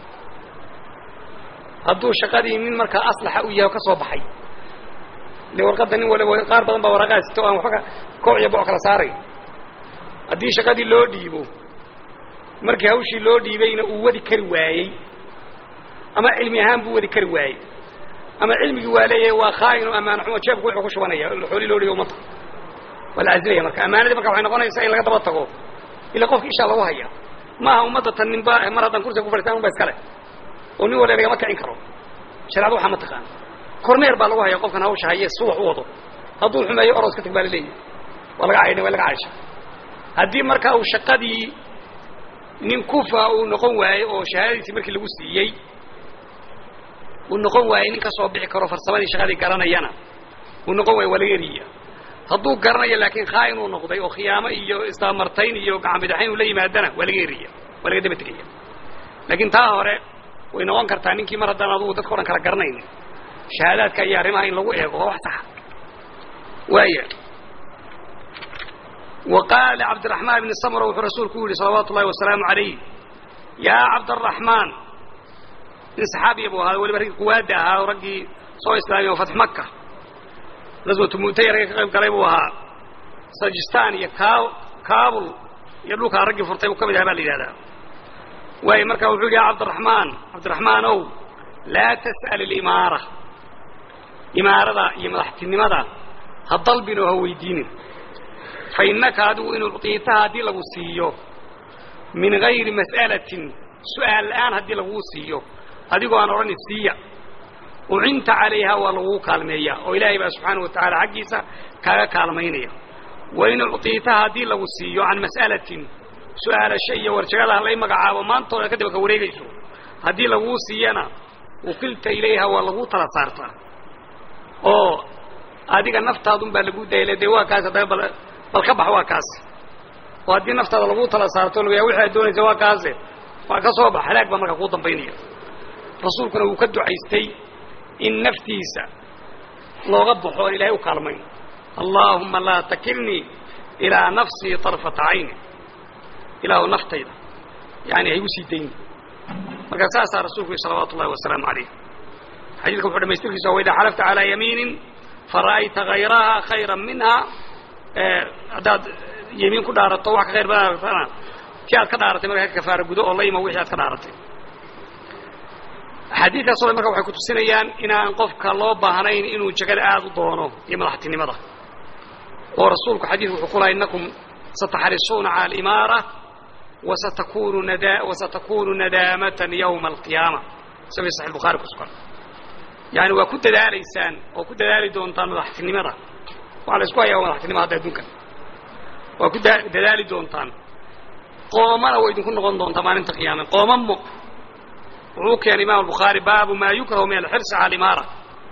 hadduu shaqadii nin markaa aslaxa u yahay oo ka soo baxay de warqadda nin waliba qaar badan baa waraqaa sito o aan waxba kooc iyo boc kala saaray haddii shaqadii loo dhiibo markii hawshii loo dhiibayna uu wadi kari waayey ama cilmi ahaan buu wadi kari waayey ama cilmigii waa leeyahay waa khaa'in oo ammaano xumo jeebku wuxuu ku shubanaya xoolii loo dhiibo ummadda waa la casilaya marka ammaanadii marka waxay noqonaysaa in laga daba tago ila qofka ishaa lagu haya maaha ummadda tan ninba mar haddaan kursiga ku fadhiistan unba iskale oo nin waliba lagama kicin karo shareecada waxaa ma taqaana kormeer baa lagu haya qofkan hawsha haye si wax u wado hadduu xumeeyo oros ka tag baa laleeyahay waa laga caydha waa laga caysha haddii marka uu shaqadii nin kufa uu noqon waayey oo shahaadadiisii markii lagu siiyey uu noqon waayey nin ka soo bixi karo farsamadii shaqadii garanayana uu noqon waayo waa laga eriya hadduu garanayo laakiin khaa'in uu noqday oo khiyaamo iyo isdaamartayn iyo gacanbidaxayn uu la yimaadana waa laga eriya waa laga daba tegaya laakiin taa hore way noqon kartaa ninkii mar haddaan adugu dadka o dhan kala garanaynin shahaadaadka iyo arrimaha in lagu eego waa wax saxa waaya wa qaala licabdiraxmaan bni samra wuxuu rasuulku u yihi salawaatu ullahi wasalaamu calayh yaa cabdaraxmaan nin saxaabiya buu ahaa waliba raggii kuwaada ahaa oo raggii soo islaamiya oo fatx maka gaswatu mu'taya ragga ka qayb galay buu ahaa sajistan iyo ka kabul iyo dhulkaa raggii furtay buu ka mid ahaa baa la yidhahdaa waayo markaa wuxuu yidhi ya cabdiraxmaan cabdiraxmaan ow laa tas'al alimaara imaarada iyo madaxtinimada ha dalbin oo ha weydiinin fa innaka adigu in ucطiitaha haddii lagu siiyo min gayri mas'alatin su'aal la'aan haddii laguu siiyo adigoo aan odhani siiya ucinta calayha waa laguu kaalmeeyaa oo ilaahay baa subxaanaه wa tacaala xaggiisa kaaga kaalmaynaya wain ucطiitaha haddii lagu siiyo can mas'alatin su-aalasho iyo warjagada halay magacaabo maantooda kadib ka wareegayso haddii laguu siiyana wukilta ilayha waa laguu tala saartaa oo adiga naftaadun baa lagu dayla dee waa kaas haddaba bal bal ka bax waa kaas oo haddii naftaada laguu tala saarto lagaya wixi aad doonaysa waa kaase waa ka soo bax halaag baa markaa kuu dambaynaya rasuulkuna wuu ka ducaystay in naftiisa looga baxo oon ilahay u kaalmayn allaahuma laa takilnii ilaa nafsii طarfata cayni ilaahu naftayda yani haygu sii dayni marka saasaa rasulku yhi salawaatu ullahi wasalaamu alayh xadiidka wuxuu dhamaystirkiisa wa idaa xalafta calaa yamiinin fara'ayta hayraha khayra minha haddaad yemiin ku dhaarato wax ka khayr badan ti aad ka dhaaratay markaa ka kafaara gudo oo la imo wixii aad ka dhaaratay axaadiidkaas o dhan marka waxay kutusinayaan inaan qofka loo baahnayn inuu jegada aada u doono iyo madaxtinimada oo rasuulku xadiidku wuxuu ku laha innakum sataxrisuuna cala alimaara wasatakunu nada wasatakunu nadaamatan yawma alqiyaama sabi saxi bukhaari ku sugan yani waa ku dadaalaysaan oo ku dadaali doontaan madaxtinimada waxaa la isku hayaa waa madaxtinima hadda adduunkan waa ku dadaali doontaan qoomana way idinku noqon doontaa maalinta qiyaame qoomamo wuxuu keenay imam albukhaari baabu ma yukrahu min alxirsi cala alimaara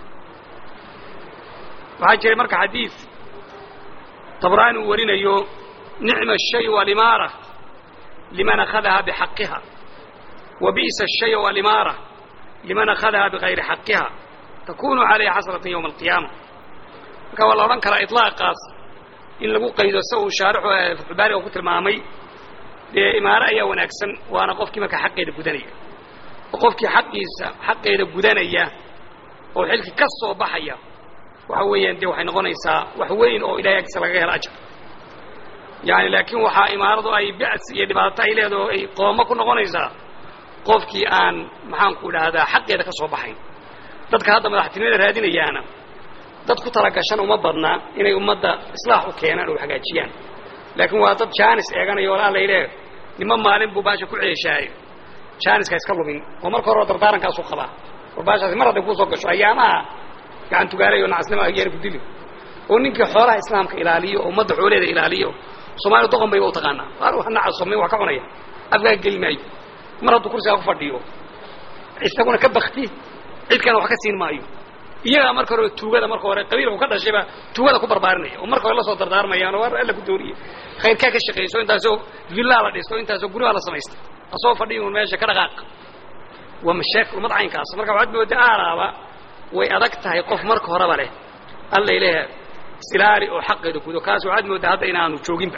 waxaa jiray marka xadiid tabraani uu warinayo nicma ashayu alimaara liman akhadaha bixaqiha wa bi'sa ashayu alimaara liman akhadaha bigayri xaqiha takunu calayha xasratan yowma alqiyaama marka waa la odhan karaa ilaaqaas in lagu qaydo sa uu shaarixu fatxubaariga ku tilmaamay dee imaaro ayaa wanaagsan waana qofkii marka xaqeeda gudanaya oo qofkii xaqiisa xaqeeda gudanaya oo xilkii ka soo baxaya waxa weeyaan dee waxay noqonaysaa wax weyn oo ilahay agtiisa lagaga helo ajar yani laakiin waxaa imaaradu ay ba'si iyo dhibaato ay leedaho ay qoomo ku noqonaysaa qofkii aan maxaanku idhaahdaa xaqeeda ka soo baxayn dadka hadda madaxtinimada raadinayaana dad ku talagashan uma badna inay ummadda islaax u keenaan oo hagaajiyaan laakiin waa dad jaanis eeganaya oo alla ileh nima maalin buu baasha ku ceeshaayo jaaniska iska lumin oo marka hore dardaarankaasuu qabaa war baashaasi mar hadday kuusoo gasho ayaamaha gacan tugaalayo nacasnimo ayaana ku dili oo ninkii xoolaha islaamka ilaaliyo oo ummadda xoolaheeda ilaaliyo soomaaliya doqon bayba u taqaanaa nacasomay wax ka cunaya afkaa geli maayo mar hadduu kursigaa ku fadhiyo isaguna ka bakti cidkana wax ka siin maayo iyagaa marka hore tuugada marka hore qabiilku ka dhashayba tuugada ku barbaarinaya oo marka hore la soo dardaarmayaan oo alla ku dooriye khayrkaa ka shaqayso intaasoo villaa la dhisto intaasoo guryaha la samaysta asoo fadhiyo un meesha ka dhaqaaq waa mashaakil ummad caynkaas marka waxaad mooda aalaaba way adag tahay qof marka horeba leh alla ilaah isilaali oo xaqeeda gudo kaas waxaad moodaa hadda inaanu jooginba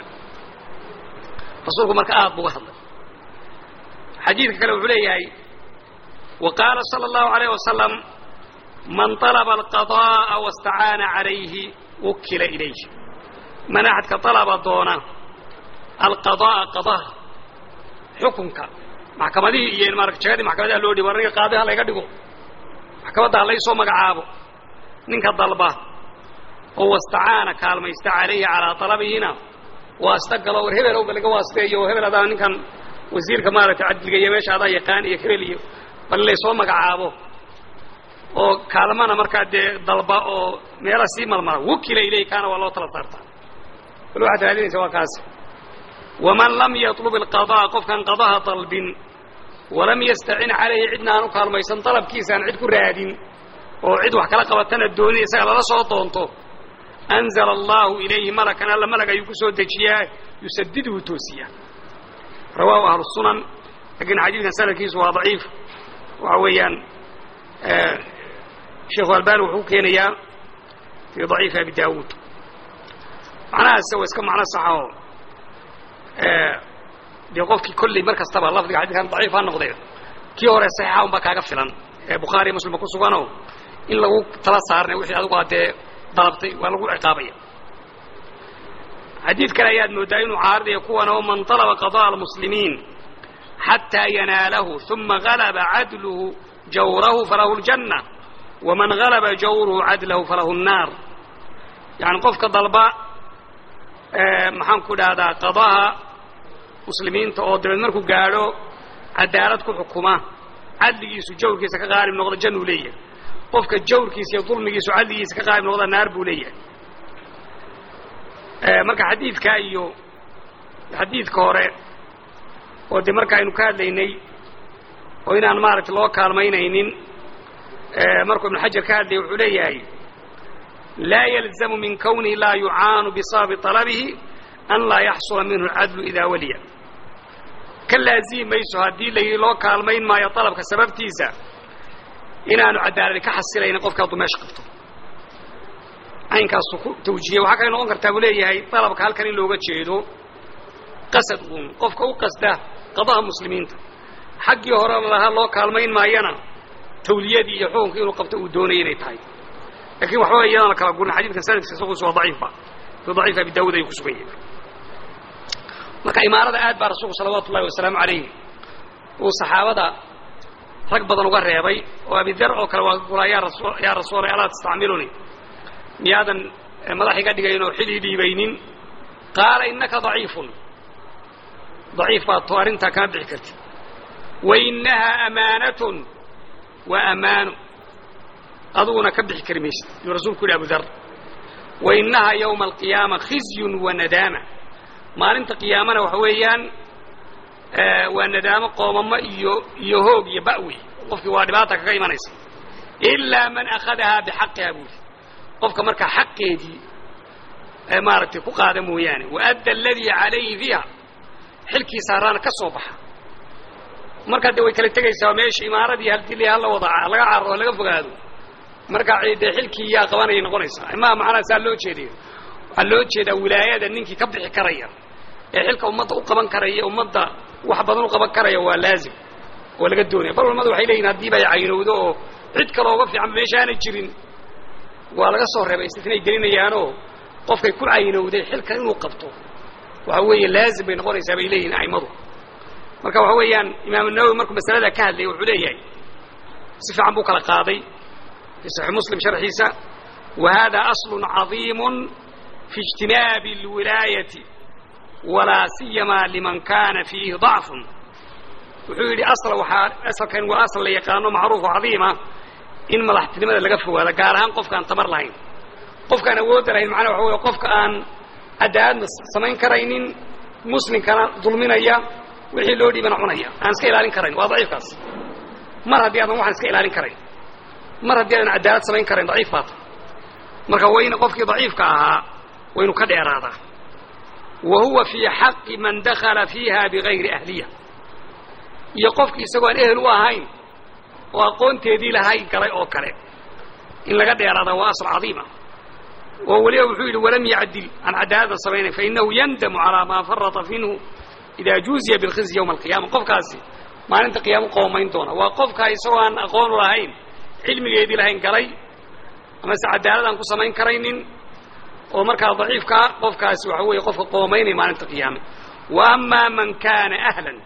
rasuulku marka aad buga hadlay xadiidka kale wuxuu leeyahay wa qaala sala allahu alayh wasalam man طalaba alqada'a waاstacaana calayhi wukila ilayh man axadka dalaba doona alqada'a qadaha xukunka maxkamadihii iyo maarata jagadii maxkamadaha loo dhibo aniga qaadi ha layga dhigo maxkamadda ha laysoo magacaabo ninka dalba oo wastacaana kaalmaysta calayhi calaa talabihina waasta galo war hebel owba laga waasteeyo oo hebel adaa ninkan wasiirka maaragtay cadliga iyo meesha adaa yaqaan iyo hebel iyo bal laysoo magacaabo oo kaalmana markaa dee dalba oo meela sii malmala wukila ilayh kaana waa loo tala saartaa bal waxaad raadinaysa waa kaas waman lam yatlub alqadaa qofkaan qadaha dalbin walam yastacin calayhi cidna aan u kaalmaysan dalabkiisa aan cid ku raadin oo cid wax kala qabatana doonin isaga lala soo doonto anzala allahu ilayhi malakan alla malag ayuu ku soo dejiyaa yusadidhu toosiya rawaahu ahlu sunan lakiin xadiidkan sanadkiisu waa daciif waxa weeyaan sheekhu albani wuxuu ku keenayaa fii daciifi abi daawuud macnahaase waa iska macno saxa oo dee qofkii kolley mar kastaba lafdiga xadidkan daciif ha noqdee kii hore saxiixa unbaa kaaga filan ee bukhaari muslimba ku suganoo in lagu tala saarnay wixii adigu addee dalabtay waa lagu ciqaabaya xadiid kale ayaad moodaa inuu caaridayo kuwan oo man talaba qada'a almuslimiin xataa yanaalahu uma galaba cadluhu jawrahu falahu ljanna waman galaba jawruhu cadlahu falahu nnaar yani qofka dalba maxaan ku dhahdaa qadaha muslimiinta oo dabeed markuu gaadho cadaalad ku xukuma cadligiisu jawrkiisa ka qaalib noqda jannuu leeyahay qofka jawrkiisa iyo dulmigiisu cadligiisa ka qaalib noqda naar buu leeyahay marka xadiidka iyo xadiidka hore oo dee marka aynu ka hadlaynay oo inaan maaragtay loo kaalmaynaynin markuu ibnu xajar ka hadlayay wuxuu leeyahay laa yalzamu min kawnihi laa yucaanu bisababi طalabihi an laa yaxsula minhu cadlu idaa waliya ka laazimi mayso haddii layidhi loo kaalmayn maayo dalabka sababtiisa inaanu cadaaladi ka xasilaynin qofka hadduu meesha qabto caynkaasu ku tawjihiyey waxaa kale noqon kartaa buu leeyahay dalabka halkan in looga jeedo qasad uun qofka u qasda qadaha muslimiinta xaggii hore lahaa loo kaalmayn maayana tawliyadii iyo xukunka inuu qabto uu doonaya inay tahay lakin waxba iyadaan la kala gurin xadidkan sanadkiisa isaguusu waa daciifba fi daciif abi daawud ayuu ku sugan yahay marka imaarada aad baa rasuulku salawaatu ullahi wasalaamu calayh uu saxaabada rag badan uga reebay oo abidar oo kale waa kulaa yaa rasu yaa rasuula alaa tastacmiluni miyaadan madax iga dhigayn oo xil ii dhiibaynin qaala innaka daciifun daciif baad to arrintaa kama bixi kartid wainahaa amaanatun waa amaano aduguna ka bixi kari maysid yuu rasuulku yidhi abu dar wainahaa yowma alqiyaama khizyun wa nadaama maalinta qiyaamana waxa weeyaan waa nadaamo qoomamo iyo iyo hoog iyo ba'wi qofkii waa dhibaata kaga imanaysa ilaa man akhadahaa bixaqiha buuli qofka markaa xaqeedii maaragtay ku qaada mooyaane waadda aladii calayhi fiiha xilkii saaraana ka soo baxa markaa dee way kala tegaysaa meesha imaaradii haldili hala wada laga cararo laga fogaado markaa dee xilkii yaa qabanayay noqonaysaa imaa macnaha saa loo jeedayo waxaa loo jeedaa wilaayada ninkii ka bixi karaya ee xilka ummadda u qaban karaya ummadda wax badan u qaban karaya waa laazim oo laga doonaya bal culamadu waxay leeyihin haddiiba ay caynowdo oo cid kale oga fiican meesha aanay jirin waa laga soo reebay istinay gelinayaanoo qofkay ku caynowday xilka inuu qabto waxa weeye laazim bay noqonaysaa bay leeyihin a'immadu marka waxa weeyaan imaamu nawowi markuu masalada ka hadlayay wuxuu leeyahay si fiican buu kala qaaday fi saxiix muslim sharxiisa wa hada aslun cadiimun fi ijtinaabi alwilaayati walaa siyamaa liman kana fiihi dacfun wuxuu yidhi asla waxaa asalkan waa asal la yaqaano macruuf oo cadiima in madaxtinimada laga fogaado gaar ahaan qofka aan tamar lahayn qofkaan awoodda lahayn macnaha waxa wey qofka aan cadaaladna samayn karaynin muslimkana dulminaya wixii loo dhiibana cunaya aan iska ilaalin karayn waa daciifkaas mar haddii aadan waxaan iska ilaalin karayn mar haddii aadan cadaalad samayn karayn daciif baata marka wayna qofkii daciifka ahaa waynu ka dheeraadaa wa huwa fii xaqi man dakala fiiha bigayri ahliya iyo qofki isagoo aan ehel u ahayn oo aqoonteedii lahayn galay oo kale in laga dheeraadaa waa asl cadiima oo weliba wuxuu yidhi walam yacdil aan cadaaladna samaynayn fainahu yandamu calaa maa farata minhu idaa juuziya bilkhizy yowma alqiyama qofkaasi maalinta qiyaamo qoomayn doona waa qofka isagoo aan aqoon u lahayn cilmigeedii lahayn galay amase cadaalad aan ku samayn karaynin oo markaa daciifkaa qofkaasi waxa weeye qofka qoomaynaya maalinta qiyaame wa amaa man kaana ahlan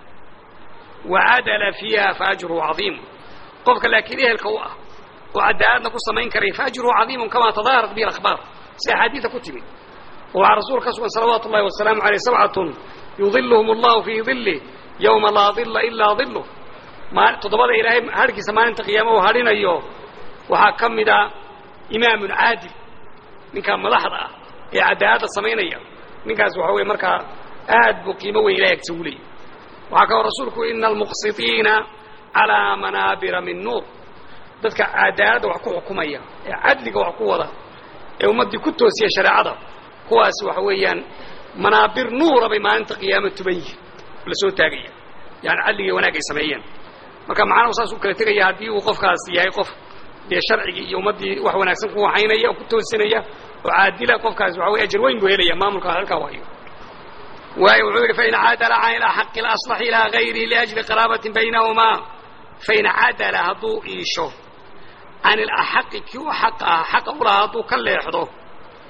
wacadala fiiha faajruhu cadiimu qofka laakiin ehelka u ah oo cadaaladna ku samayn karaya faajruhu cadiimun kamaa tadaaharat bihi akhbaar si axaadiida ku timid oo waxaa rasuul ka sugan salawaatu ullahi wasalaamu aleyh sabcatun yudiluhum allahu fii dilih yowma laa dila ilaa diluh ma toddobada ilaahay harhkiisa maalinta qiyaama uu hadhinayo waxaa ka mida imaamun caadil ninkaa madaxda ah ee cadaaladda samaynaya ninkaas waxa weye markaa aad buu qiimo weyn ilahay agsa uleeyay waxaa kaloo rasuulku ina almuqsitiina calaa manaabira min nuur dadka cadaaladda wax ku xukumaya ee cadliga wax ku wada ee ummaddii ku toosiya shareecada kuwaas waxa weeyaan manaabir nuura bay maalinta qiyaama tuban yihin la soo taagaya yani cadligii wanaag ay sameeyeen marka macnahu saas u kala tegaya haddii uu qofkaas yahay qof dee sharcigii iyo ummaddii wax wanaagsan ku waxaynaya oo ku toosinaya oo caadila qofkaas waxa wey ajar weyn buu helaya maamulka halkaa waayo waayo wuxuu yidhi fain cadala can ilaxaqi alaslaxi ilaa gayrihi liajli qaraabatin baynahumaa fain cadala hadduu iisho can ilaxaqi kii u xaq ah xaqa u lahaa hadduu ka leexdo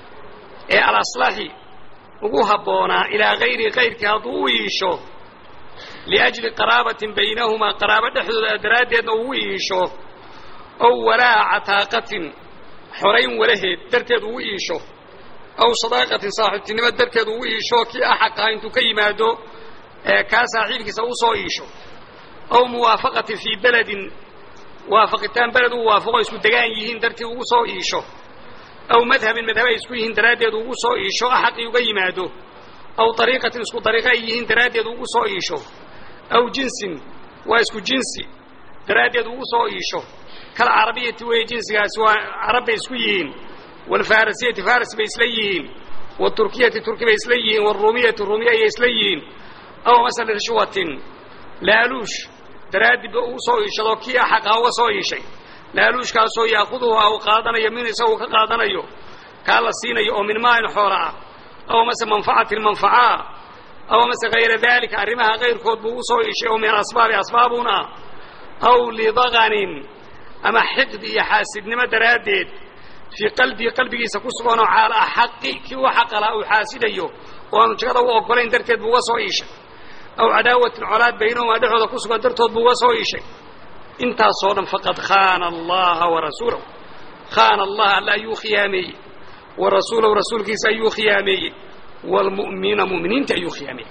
ee alaslaxi ugu habboonaa ilaa gayrihi kayrkii hadduu u iisho liajli qaraabatin baynahumaa qaraabo dhexdooda daraaddeedna ugu iisho ow walaa cataaqatin xorayn walaheed darteed ugu iisho aw sadaaqatin saaxiibtinimo darteed ugu iisho kii axaqaha intuu ka yimaado kaa saaxiibkiisa u soo iisho aw muwaafaqatin fii beledin waafaqitaan beled uu waafaqo isku degaan yihiin dartii ugu soo iisho aw madhabin madhaba ay isku yihiin daraaddeed ugu soo iisho axaqii uga yimaado aw ariiqatin isku ariiqa ay yihiin daraaddeed ugu soo iisho aw jinsin waa isku jinsi daraaddeed ugu soo iisho kal carabiyati weeye jinsigaasi waa carab bay isku yihiin waalfarasiyati faris bay isla yihiin waaturkiyati turki bay isla yihiin waaruumiyati ruumiya ayay isla yihiin aw masala rishwatin laaluush daraaddi ba ugu soo iishadoo kii axaqaa uga soo iishay laaluushkaasoo yaakuduhu uu qaadanayo min isagu ka qaadanayo kaa la siinayo oo min maalin xoola ah aw mase manfacatin manfacaa aw mase hayra daalika arrimaha kayrkood buu ugu soo iishay oo min asbaabi asbaabuna aw lidaganin ama xiqdi iyo xaasidnimo daraaddeed fii qalbii qalbigiisa ku suganoo caala axaqi kii u xaqalaa uu xaasidayo oo aanu jagada u oggolayn darteed buu uga soo iishay aw cadaawatin colaad baynahumaa dhexooda ku sugan dartood buu uga soo iishay intaasoo dhan faqad khaana allaha warasuulahu khaana allaha alla ayuu khiyaameeyey wa rasuulahu rasuulkiisa ayuu khiyaameeyey waalmu'miniina mu'miniinta ayuu khiyaameeyey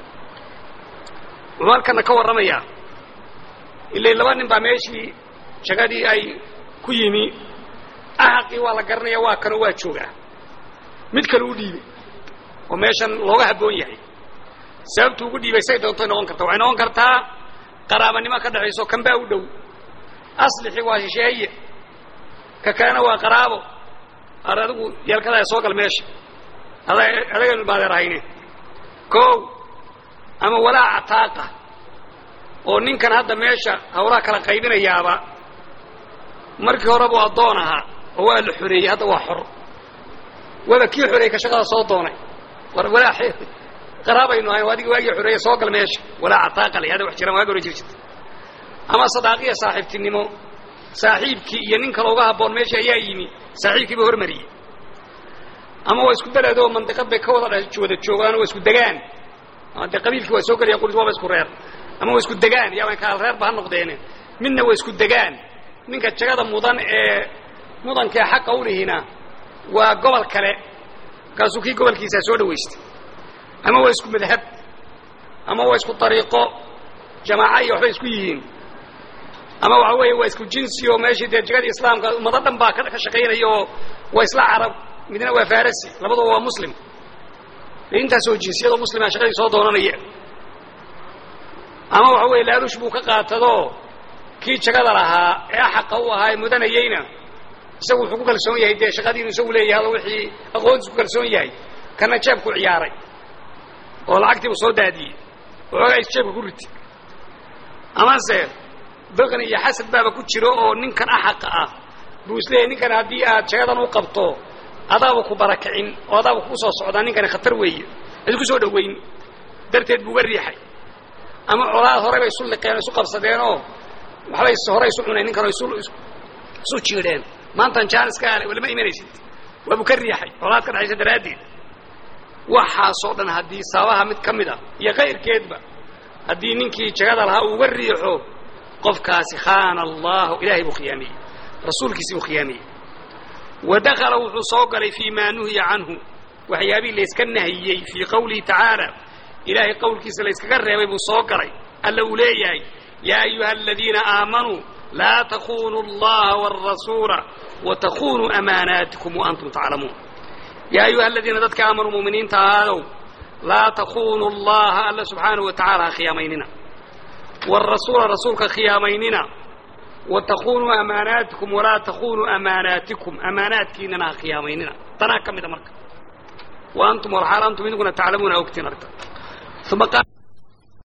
wuxuu halkana ka warramayaa ilay laba nin baa meeshii jagadii ay ku yimi axaqii waa la garanaya waa kanoo waa joogaa mid kale u dhiibay oo meeshan looga habboon yahay sababtu ugu dhiibay say doontay noqon karta waxay noqon kartaa qaraabanimo ka dhexayso kan baa u dhow aslixi waa shisheeye ka kalena waa qaraabo ar adigu yeelkadaa soo gal meesha ada adagaynu maadeer ahayne kow ama walaa cataaqa oo ninkan hadda meesha hawlaha kala qaybinayaaba markii hore buu addoon ahaa oo waa la xoreeyey hadda waa xor waaba kii xoreeyey ka shaqada soo doonay war walaa qaraabaynu ahayn adiga waagii xoreeye soo gal meesha walaa cataaqa la hada wax jiraan waagi hore jir jirta ama sadaaqiya saaxiibtinimo saaxiibkii iyo nin kale uga habboon meesha ayaa yimi saaxiibkiiba hormariyey ama waa isku beledoo mandiqad bay ka wada wada joogaan waa isku degaan dee qabiilkii waa soo gelaya qulis waaba isku reer ama waa isku degaan yaaban kaal reerba ha noqdeene midna waa isku degaan ninka jagada mudan ee mudankee xaqa u lihina waa gobol kale markaasuu kii gobolkiisaa soo dhawaystay ama waa isku madhab ama waa isku ariiqo jamaaca iyo waxbay isku yihiin ama waxa weeye waa isku jinsi oo meeshii dee jagadii islaamka ummado dhan baa ka shaqaynaya oo waa isla carab midna waa farasi labaduba waa muslim dee intaasoo jinsiyadoo muslima shaqadii soo doonanaya ama waxa weeye laaluush buu ka qaatadoo kii jagada lahaa ee axaqa u ahaa ee mudanayeyna isagu wuxuu ku kalsoon yahay dee shaqadiinu isagu leeyahay ado wixii aqoontiis ku kalsoon yahay kana jeebku ciyaaray oo lacagtiibu soo daadiyey waxoogaa is jeebka ku riti amase baqni iyo xasad baaba ku jiro oo ninkan axaqa ah buu isleeyahy ninkan haddii aad jagadan u qabto adaaba ku barakicin oo adaaba kugu soo socdaa ninkani khatar weeye isku soo dhoweyn darteed buuga riixay ama colaad horey bay isu liqeen o isu qabsadeenoo waxbay horey isu cuneen ninkan isu isu jiidheen maantan jaanis ka ale walama imanaysid waabuu ka riixay colaad ka dhexaysa daraaddeed waxaasoo dhan haddii sababaha mid ka mid a iyo kayrkeedba haddii ninkii jagada lahaa uuga riixo qofkaasi khaana allahu ilaahay buu khiyaamiyey rasuulkiisii buu khiyaamiyey wa dakala wuxuu soo galay fii maa nuhiya canhu waxyaabihii layska nahiyey fii qawlihi tacaala ilaahay qowlkiisa layskaga reebay buu soo galay alla uu leeyahay yaa ayuha aladiina aamanuu laa takunuu allaha wاrasuula watakunuu amaanaatikum waantum taclamuun yaa ayuha aladiina dadka aamanuu muminiinta ahaadow laa takunuu allaha alla subxaanahu wa tacala ha khiyaamaynina wاrasuula rasuulka khiyaamaynina watakunuu amaanaatikum walaa takunuu amaanaatikum amaanaadkiinana ha khiyaamaynina tanaa ka mida marka wa antum walxaal antum idinkuna taclamuuna ogtiin arta uma